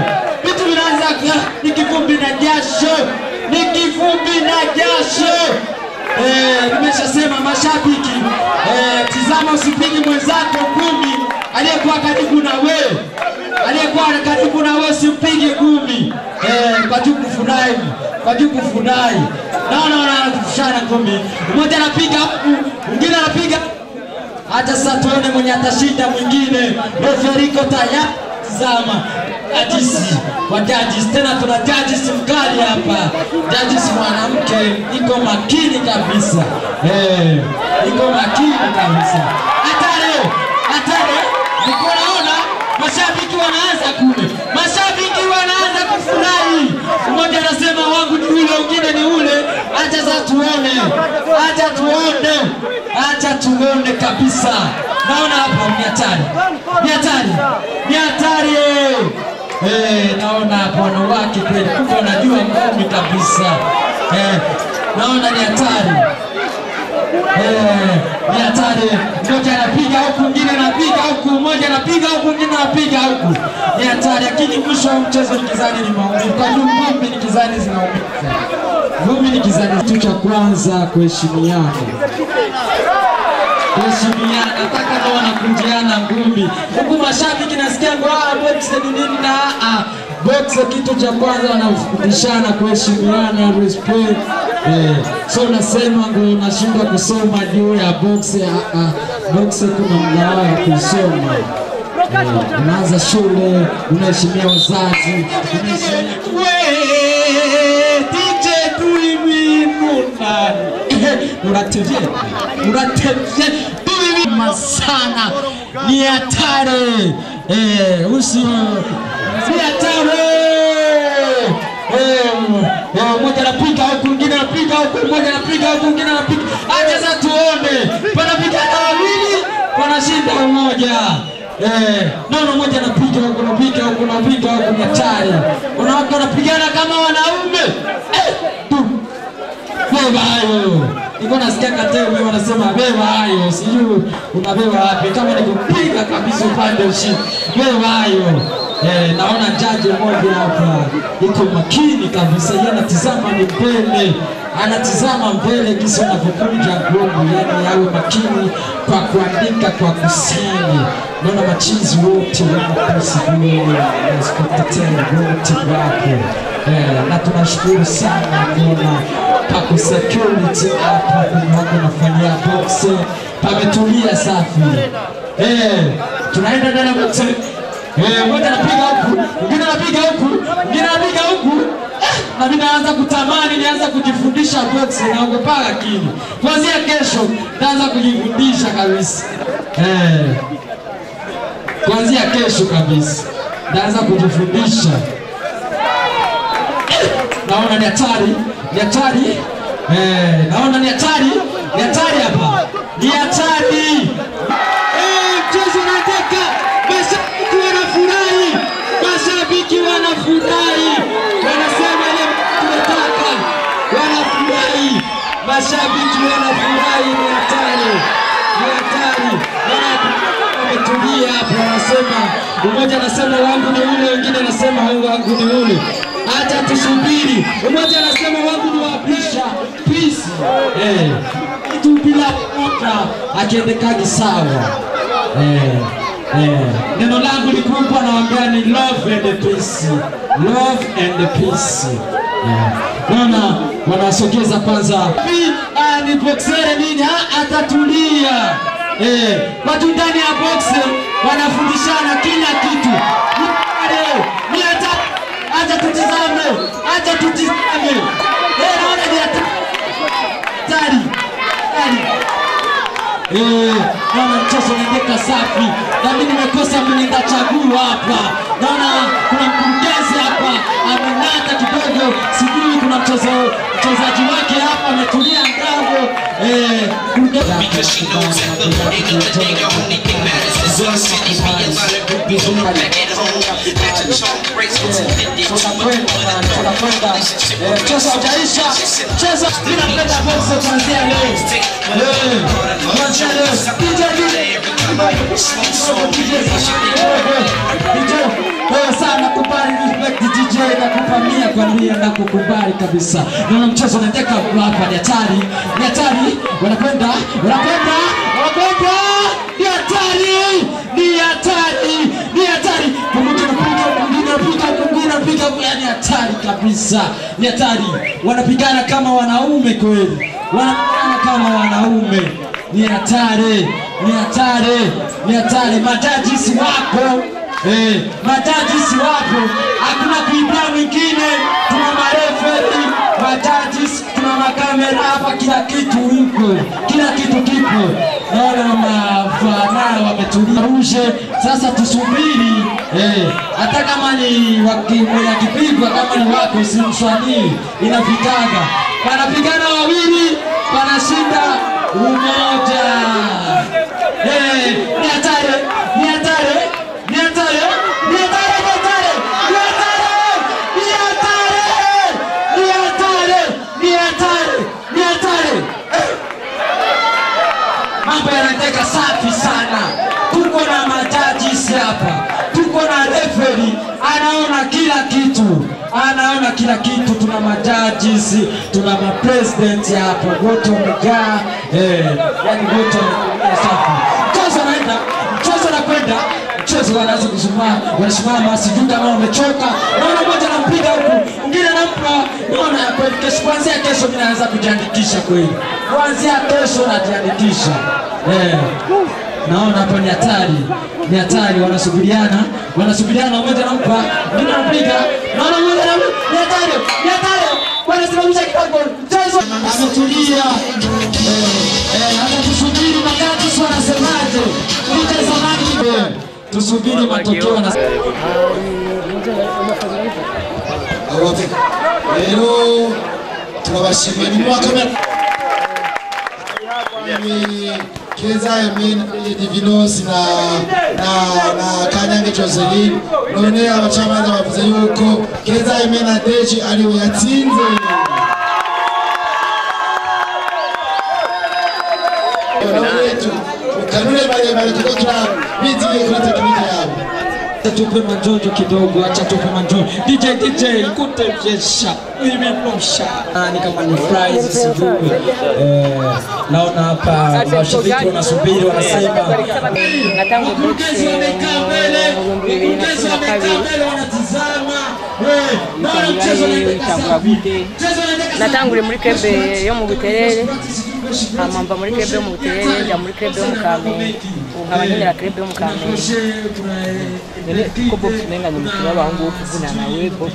[SPEAKER 2] Eh, nimeshasema mashabiki eh, tizama usipige mwenzako ngumi aliyekuwa karibu na wewe aliyekuwa karibu na wewe usimpige ngumi eh, kwa juu kufurahi kwa juu kufurahi naona wanakushana ngumi mmoja anapiga huku mwingine anapiga hata sasa tuone mwenye atashinda mwingine referiko tayari tizama jajisi wa jajisi tena tuna jajisi mkali hapa jajisi mwanamke iko makini kabisa eh, iko makini kabisa hatari hatari niko naona mashabiki wanaanza kule mashabiki wanaanza kufurahi mmoja anasema wangu ni ule mwingine ni ule acha sasa tuone acha tuone acha tuone kabisa naona hapa ni hatari ni hatari ni hatari eh naona hapa wanawake kweli kumbe wanajua ngumi kabisa eh naona ni hatari Eh, ni hatari. Mmoja anapiga huku, mwingine anapiga huku, mmoja anapiga huku, mwingine anapiga huku. Ni hatari, lakini mwisho wa mchezo ni kizani ni maumivu. Kwa hiyo ngumi ni kizani zinaumiza. Ngumi ni kizani. Kitu cha kwanza kuheshimiana kuheshimiana, nataka ndio wanakunjiana ngumi huku. Mashabiki nasikia ngwaa boxe ni nini na ah, boxe kitu cha kwanza wanafundishana kuheshimiana, respect eh, so nasema ngo nashindwa kusoma juu ya boxe ah, ah, boxe kuna mgawa ya kusoma eh, unaanza shule, unaheshimia wazazi, unaheshimia we DJ tulimwinuna unatevye unatevye tulimwinuna sana, ni hatari eh, usi ni hatari Eh, eh, mmoja anapiga huku, mwingine anapiga huku, mmoja anapiga huku, mwingine anapiga. Acha sasa tuone, panapigana wawili, panashinda mmoja. Eh, naona mmoja anapiga huku, anapiga huku, anapiga huku, ni hatari. Wanawake wanapigana kama wanaume. Eh, tu. Beba hayo. Niko nasikia Katebe wanasema beba hayo, sijui unabeba wapi, kama ni kupiga kabisa upande ushindi. Beba hayo. Eh, naona jaji mmoja hapa iko makini kabisa, yeye anatizama ni mbele, anatizama mbele kisa anavyokunja gongo, yani awe makini kwa kuandika kwa kusini. Naona machizi wote wanakusikiliza wote wapo eh, na tunashukuru sana kuona pako security hapa kwenye wako nafanyia boxe, pametulia safi eh, tunaenda ndani ya boxe Eh, mmoja anapiga huku, mwingine anapiga huku, mwingine anapiga huku. Eh, Na mimi naanza kutamani nianza kujifundisha box, naogopa lakini kuanzia kesho naanza kujifundisha kabisa. Eh. Kuanzia kesho kabisa naanza kujifundisha. Eh, Naona ni hatari, ni hatari. Eh, naona ni hatari, ni hatari hapa. Ni hatari. Eh, mchezo unateka. Mashabiki wanafurahi, mashabiki wanafurahi, wanasema ile tunataka, wanafurahi, mashabiki wanafurahi, ni hatari, ni hatari. Wana- Wametulia hapo, wanasema mmoja anasema wangu ni ule, wengine anasema wangu ni ule. Acha tusubiri. Mmoja anasema wangu ni wapisha peace, eh, kitu bila kuoka akiendekaji sawa, eh. Eh, neno langu ni kubwa, nawaambia ni love and peace, love and peace. Eh, naona wanasogeza kwanza Pi- ah, ni boxere nini, Ah, atatulia eh, watu ndani ya boxe wanafundishana kila kitu. Ni pale, ni hata acha tutizame, acha tutizame. Eh, naona ni hata- hatari hatari Eh, naona mchezo unaendeka safi, na mimi nimekosa mlinda chaguo hapa. Naona kuna mkurugenzi hapa amenata kidogo, sijui kuna mchezo mchezaji wake hapa ametulia ngambo. Eh,
[SPEAKER 3] Because she knows at the end of the day, the only thing matters is us. And be a lot of groupies who are back at home.
[SPEAKER 2] tunakwenda na tunakwenda eh, mchezo haujaisha mchezo bila kwenda boxe kuanzia leo Eh, kuanzia leo DJ DJ wewe sana kubali respect DJ nakupa mia kwa mia na kukubali kabisa naona mchezo unaendeka hapa ni hatari ni hatari wanakwenda wanakwenda wanakwenda ni hatari ni hatari ni hatari pamoja na piga mwingine anapiga mwingine anapiga yani hatari kabisa ni hatari wanapigana kama wanaume kweli wanapigana kama wanaume ni hatari ni hatari ni hatari majajisi wapo Eh, majajisi wapo, hakuna kuibia mwingine. Tuna mareferi, majajisi, tuna makamera hapa, kila kitu iko, kila kitu kipo. Naona mafanaa wametulia rushe. Sasa tusubiri eh, hata kama ni wakimwela kipigwa, kama ni wako simswanii, inafikaga wanapigana wawili, wanashinda umoja. Eh, ni hatari, ni hatari ni hatari, ni hatari, ni hatari, ni hatari, ni hatari, ni hatari, ni hatari, ni hatari. Eh. Mambo yanateka safi sana. Tuko na majajisi hapa, tuko na referi anaona kila kitu, anaona kila kitu. Tuna majajisi, tuna mapresidenti hapa, wote wamejaa eh, yani wote wamekuja safi. Mchezo unaenda, mchezo unakwenda mchezo wanaanza kusimama, wanasimama, sijui kama wamechoka. Naona mmoja anampiga huku, mwingine anampa. Naona kweli kesho, kuanzia kesho mimi naanza kujiandikisha kweli, kuanzia kesho najiandikisha eh. Naona hapa ni hatari, ni hatari, wanasubiriana, wanasubiriana, mmoja anampa, mwingine anampiga. Naona mmoja anampa, ni hatari, ni hatari, wanasimamisha kidogo mchezo, ametulia eh, eh, hata tusubiri magati wanasemaje, mtazamaji eh tusubiri matokeo na
[SPEAKER 1] rero turabashimiye ni mwaka ni keza yamin divinos na na na kanyange joseline none abacamanza bavuze yuko keza yamin na deji ariwe yatsinze kanune barebare kuko turabiziye kuri tekinike yabo
[SPEAKER 2] Acha tupe manjonjo kidogo, acha tupe manjonjo. DJ DJ kutevjesha imemosha ni kama ni fries sijui. Eh, naona hapa mashabiki wanasubiri wanasema
[SPEAKER 10] natangu boxe mu bihumbi bibiri na cumi na kabiri itangira itangura gute natanguriye muri krebe yo mu buterere hama mva muri krebe yo mu buterere njya muri krebe yo mu kamenge ubu nkaba nkinira krebe yo mu kamenge
[SPEAKER 5] ko box umenga ni umukino w'abahungu wo kuvunana we box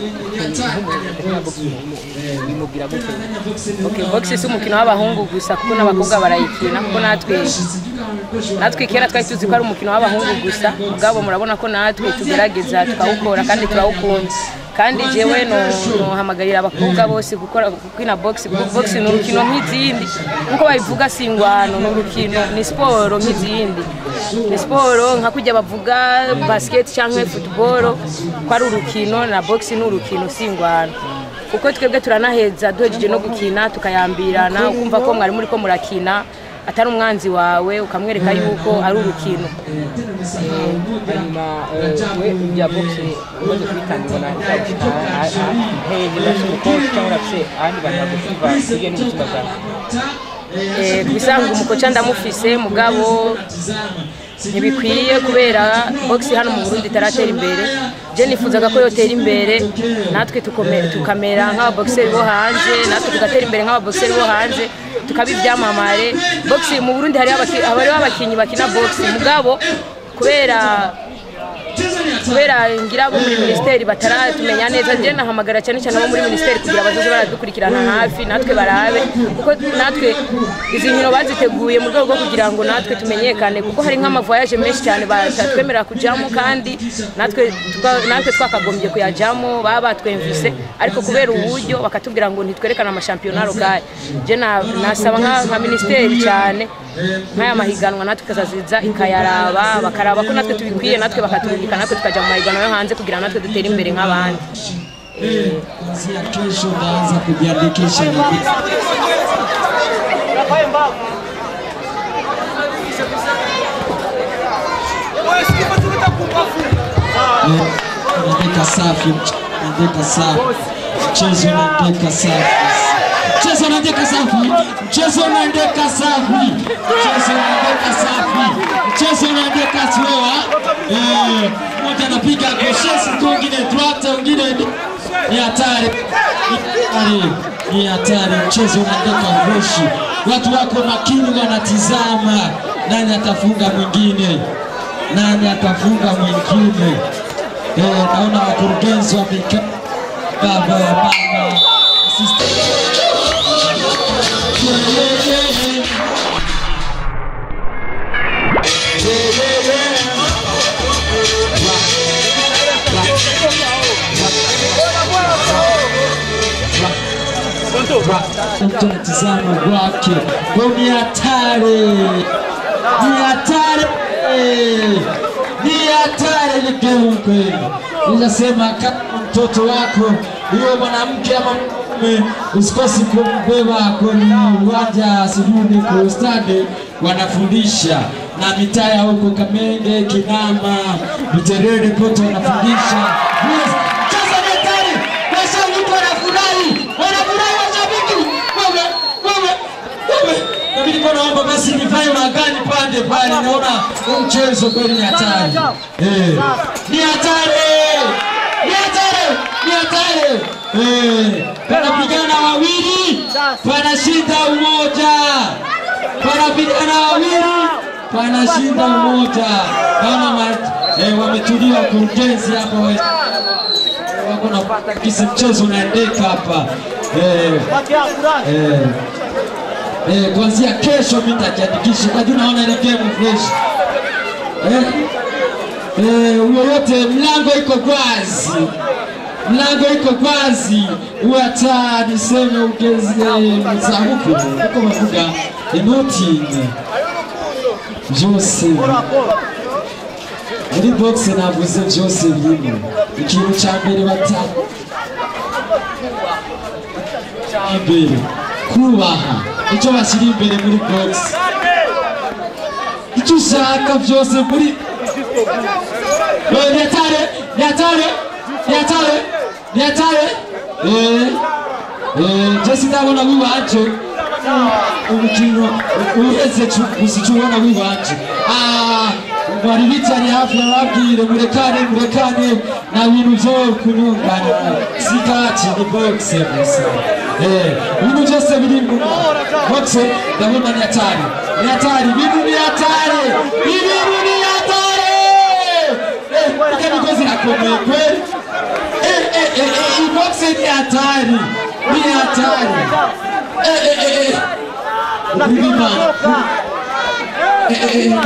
[SPEAKER 5] bimubwira gute
[SPEAKER 10] okay boxe si umukino w'abahungu gusa kuko n'abakobwa barayikina kuko natwe natwe kera twari tuzi ko ari umukino w'abahungu gusa mugabo murabona ko natwe tugerageza tukawukora kandi turawukunda kandi jewe nohamagarira abakobwa bose gukora gukina box kuko box ni urukino nk'izindi nkuko babivuga si ingwano ni urukino ni siporo nk'izindi ni siporo nka kujya bavuga basket cyangwa football ko ari urukino na box ni urukino si ingwano kuko twebwe turanaheza duhejeje no gukina tukayambirana ukumva ko mwari muri ko murakina atari umwanzi wawe ukamwereka yuko ari urukino
[SPEAKER 5] hanyuma we ibya boxe umaze kubitangirana uzabishika hehe urafite umukozi cyangwa urafite ahandi bantu bagusiba hirya n'ubuzima bwawe
[SPEAKER 10] kubisanga umukoca ndamufise mugabo ntibikwiye kubera box hano mu Burundi itaratera imbere je nifuzaga ko yotera imbere natwe tukome- tukamera nk'ababoxeri bo hanze natwe tugatera imbere nk'ababoxeri bo hanze tukaba ibyamamare box mu Burundi hariho abaki- hariho abakinnyi bakina box mugabo kubera kubera ngira abo muri minisiteri bataratumenya neza njye nahamagara cyane cyane abo muri minisiteri kugira bazoze baradukurikirana hafi natwe barabe kuko natwe izi nkino baziteguye mu rwego rwo kugira ngo natwe tumenyekane kuko hari nk'amavoyaje menshi cyane batatwemerera kujyamo kandi natwe tuka- natwe twakagombye kuyajyamo baba batwemvise ariko kubera uburyo bakatubwira ngo ntitwerekane amashampiyona rugari njye na- nasaba nka- nka minisiteri cyane nk'aya mahiganwa natwe ikazaziza ikayaraba bakaraba ko natwe tubikwiye natwe bakatubika natwe tukajya tukajya mu mahiganwa yo hanze kugira ngo natwe dutere imbere nk'abandi
[SPEAKER 2] kuanzia kesho utaanza kujiandikisha na vitu. Unaandika safi, unaandika safi, mchezo unaandika safi, mchezo unaandika safi, mchezo unaandika safi, mchezo unaandika safi, mchezo unaandika slow. Eh, mmoja anapiga gauche, siku mwingine droite, mwingine ni- ni hatari, ni hatari, ni hatari. Mchezo unaandika freshi, watu wako makini, wanatizama nani atafunga mwingine, nani atafunga mwingine. Eh, naona wakurugenzi wamekaa baba ya mama assistant. Yeah, yeah, yeah, yeah. Mtu anatizama kwake kwa ni hatari, ni hatari, ni hatari ni game kweli. Ninasema kama mtoto wako huyo mwanamke ama mume, usikosi kumbeba kwenye uwanja sijui kwa stadi, wanafundisha na mitaa ya huko Kamenge, Kinama, Buterere kote wanafundisha Yes, mchezo ni hatari, mashabiki wanafurahi, wanafurahi mashabiki. Wewe, wewe, wewe. Mimi nilikuwa naomba basi nivae magani pande pale, naona huu mchezo kweli ni hatari. Eh, ni hatari, ni hatari, ni hatari. Eh, panapigana wawili, panashinda umoja, panapigana wawili, panashinda umoja. Naona ma- eh, wametulia wakurugenzi hapa we- wako na kisi mchezo unaendeka hapa eh, eh, eh, kuanzia kesho mimi nitajiandikisha kwa juu naona ile game fresh eh, eh, yoyote mlango iko wazi mlango iko wazi hata niseme ugeze za huku uko mavuga inoti byose muri box navuze byose birimo ikintu cya mbere bata imbere kubaha icyo bashyira imbere muri box icyo ushaka byose muri Eh, nyatare nyatare nyatare nyatare eh eh jesi ndabona wiwanje umukino uheze gusa icyo ubona wiwanje ah bari bicaye hafi bababwire murekane murekane na bintu byo kunyungana sikati ni boxe gusa eh ibintu byose biri mu boxe ndabona ni hatari ni hatari ibintu ni hatari ibintu ni hatari eh ika migozi irakomeye kweli eh eh eh eh iyi boxe ni hatari ni hatari eh eh eh eh Bima. Eh eh eh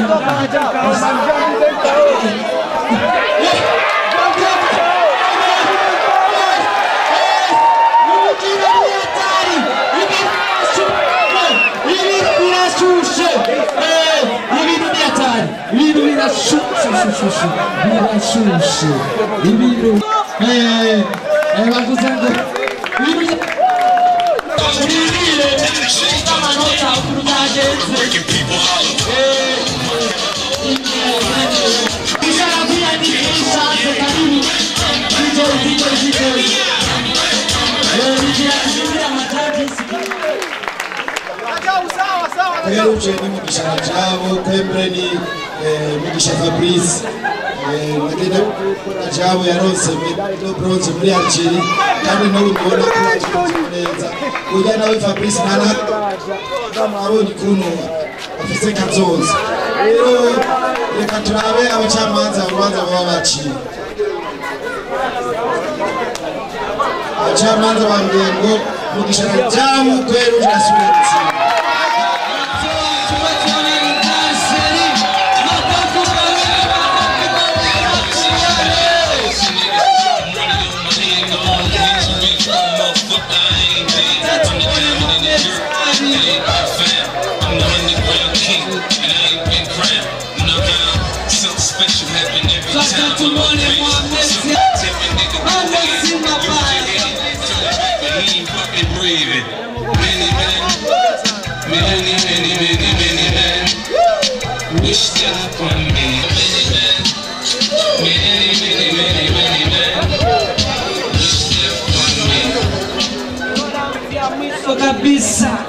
[SPEAKER 2] birashushe ibintu bavuze ngo ibintu urindire amanota ukuntu byagenze ishaka kwiyandikisha karibu DJ DJ DJ nikiashindira majaji
[SPEAKER 1] Kweruje ni Mugisha Rajabo, Kwembre ni eh, Mugisha Fabrice. Eh, Magenda Rajabo yaronse medali do bronze muri Algeria kandi n'ubu mbona ko yakironse neza. Uya nawe Fabrice nana abonye ukuntu afise kazoza. Rero reka turabe abacamanza urubanza baba baciye. Abacamanza bambwiye ngo Mugisha Rajabo Kweruje asubira gutsinda.
[SPEAKER 3] Special happen every time. Many, many, many, many men wish death upon me. Many men, many, many, many, many men wish death upon me.
[SPEAKER 2] mwisho kabisa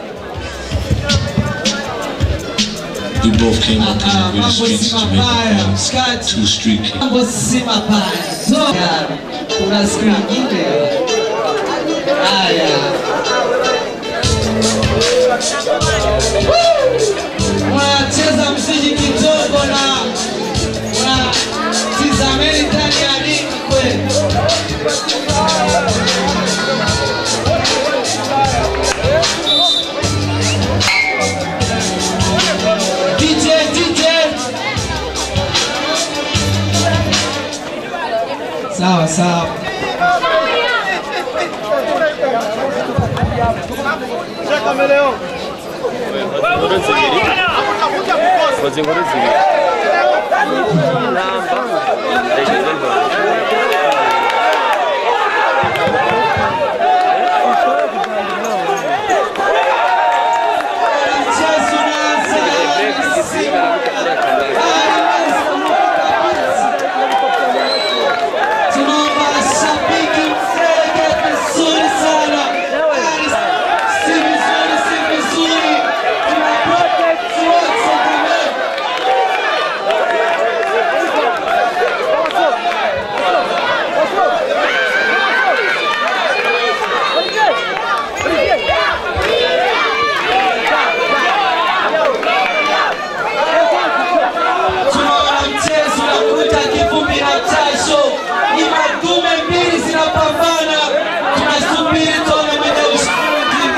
[SPEAKER 3] We both came up in
[SPEAKER 2] Ah,
[SPEAKER 3] the
[SPEAKER 2] mambo si
[SPEAKER 3] streets to make
[SPEAKER 2] mabaya
[SPEAKER 3] a
[SPEAKER 2] mshikaji
[SPEAKER 3] two street
[SPEAKER 2] mambo si mabaya toka kuna siku nyingine haya wanacheza mziki kidogo na wanatizameni ndani ya ringi kweli DJ, DJ. Sawa sawa. Tunaomba shabiki mfrege vizuri sana. Si vizuri, si vizuri. Tuna protect wote jamani. Tunaona mchezo unakuta kivumbi na jasho, ni madume mbili zinapambana, tunasubiri tuone mwenye ushindi.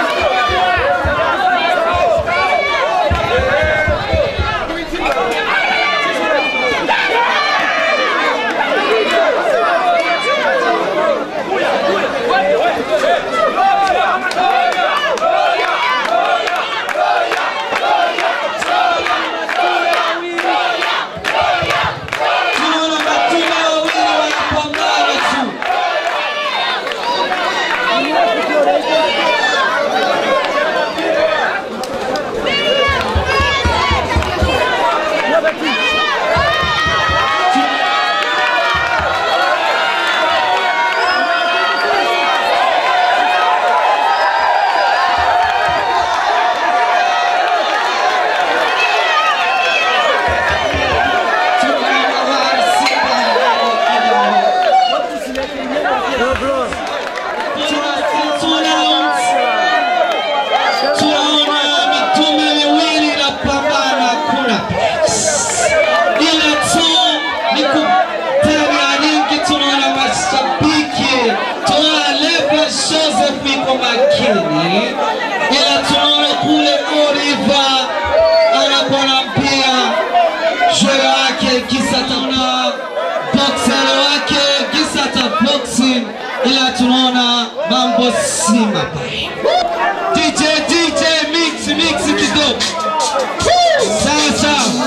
[SPEAKER 2] Tunaona madume wawili wanapambana tu. Tunaona mitume miwili inapambana kuna ila tu ni kutega nyingi. Tunaona mashabiki, tunaona Leva Joseph iko makini, ila tunaona kule Oliver anakuwa na mpia jwe wake kisa taona boxer wake kisa ta boxing, ila tunaona mambo si mabaya. DJ DJ mix mix kidogo. Sawa sawa.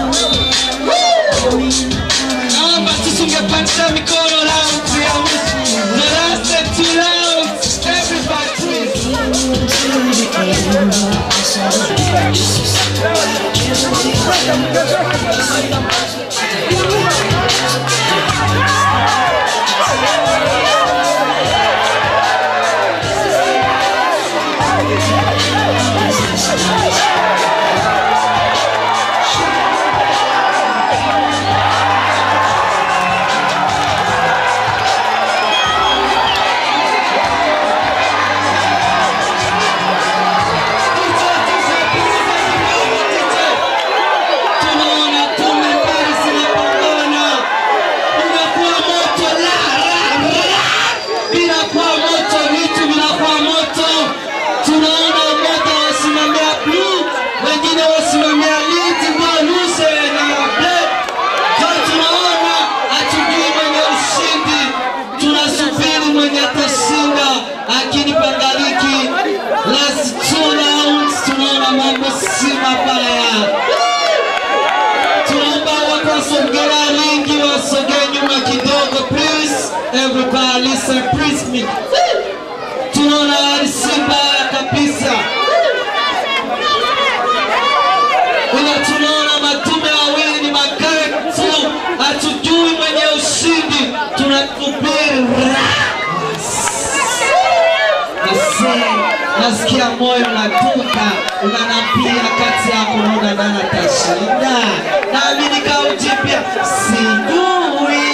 [SPEAKER 2] Naomba tusingepandisha mikono round ya mwisho. The last two rounds everybody please. Tunaona tume mbili zinapambana. Inakuwa moto la la la. Inakuwa moto, vitu vinakuwa moto. Tunaona mmoja wasimamia blue, wengine wasimamia lead, ndio luse na black. Kwa tunaona hatujui mwenye ushindi, tunasubiri mwenye atashinda, lakini pangaliki last two rounds, tunaona mambo si mabaya tunaomba watu wasogea lingi wasogee nyuma kidogo please everybody listen please me tunaona hali si mbaya kabisa
[SPEAKER 11] nasikia moyo unatuka, unanapia kati yako, naona nani atashinda. Naamini kaujipya, sijui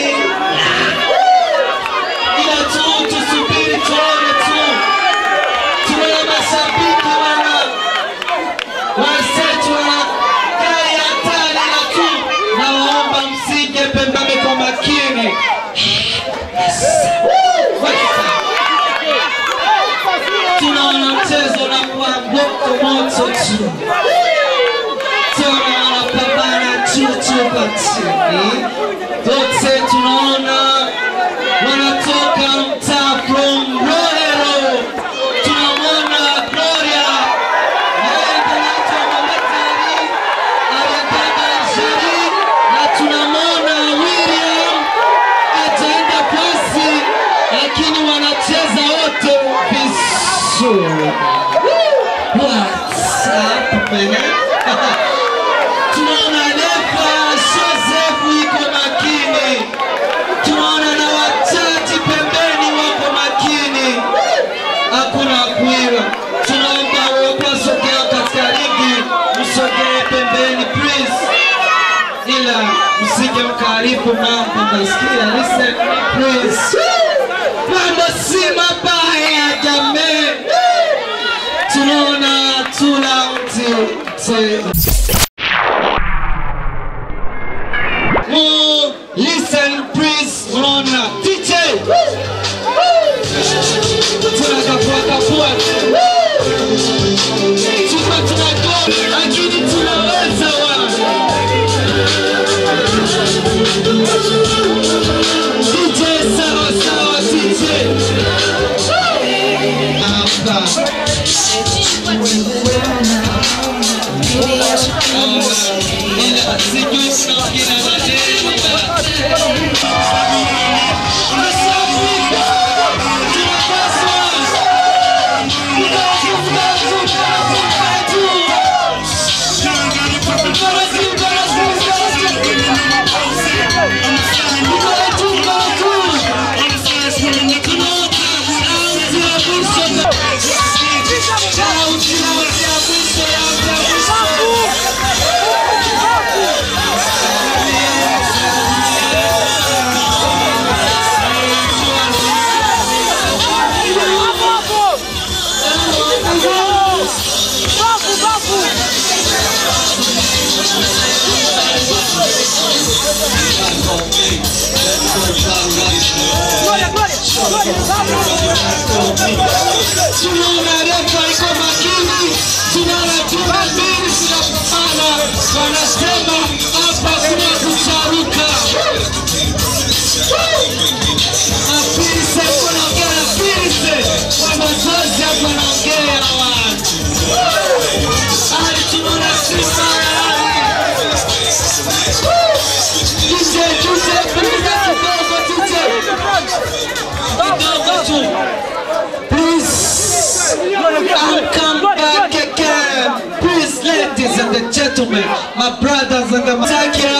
[SPEAKER 11] ila tu tusubiri tuone tu, tuone mashabiki wana wasetu wana gari hatari, ila tu nawaomba msije pembeni kwa makini. tunaona mchezo na kuwa moto moto tu, tunaona wanapambana chuchu kwa chini, wote tunaona wanatoka mtaa from Rohero, tunamwona Gloria yeye ndiye anaitwa Mama Tari, aliyebeba Njeri, na tunamwona William ataenda pasi, lakini wanacheza wote vizuri. What's up, man? Tunaona refa Joseph yuko makini, tunaona na wachaji pembeni wako makini, hakuna kuiba. Tunaomba waliosogea katika ligi msogee pembeni please ila msije mkaharibu mambo, nasikia listen please. Mambo si mabaya jamii, tunaona tula mti More listen please, unaona DJ tunakapua kapua tupa tunago lakini tunaweza wana DJ sawa sawa DJ hapa ila sijui tunaongea maneno tunaona refa iko makini, tunaona timu mbili zinapambana, wanasema hapa kuna kucharuka. Afise kunaongea na Afise, wanazozi hapa wanaongea watu hali tunaona Simba Tuje, tuje, punguza kidogo, tuje kidogo tu Please, I'll come back again. Please, ladies and the gentlemen, my brothers and the Taki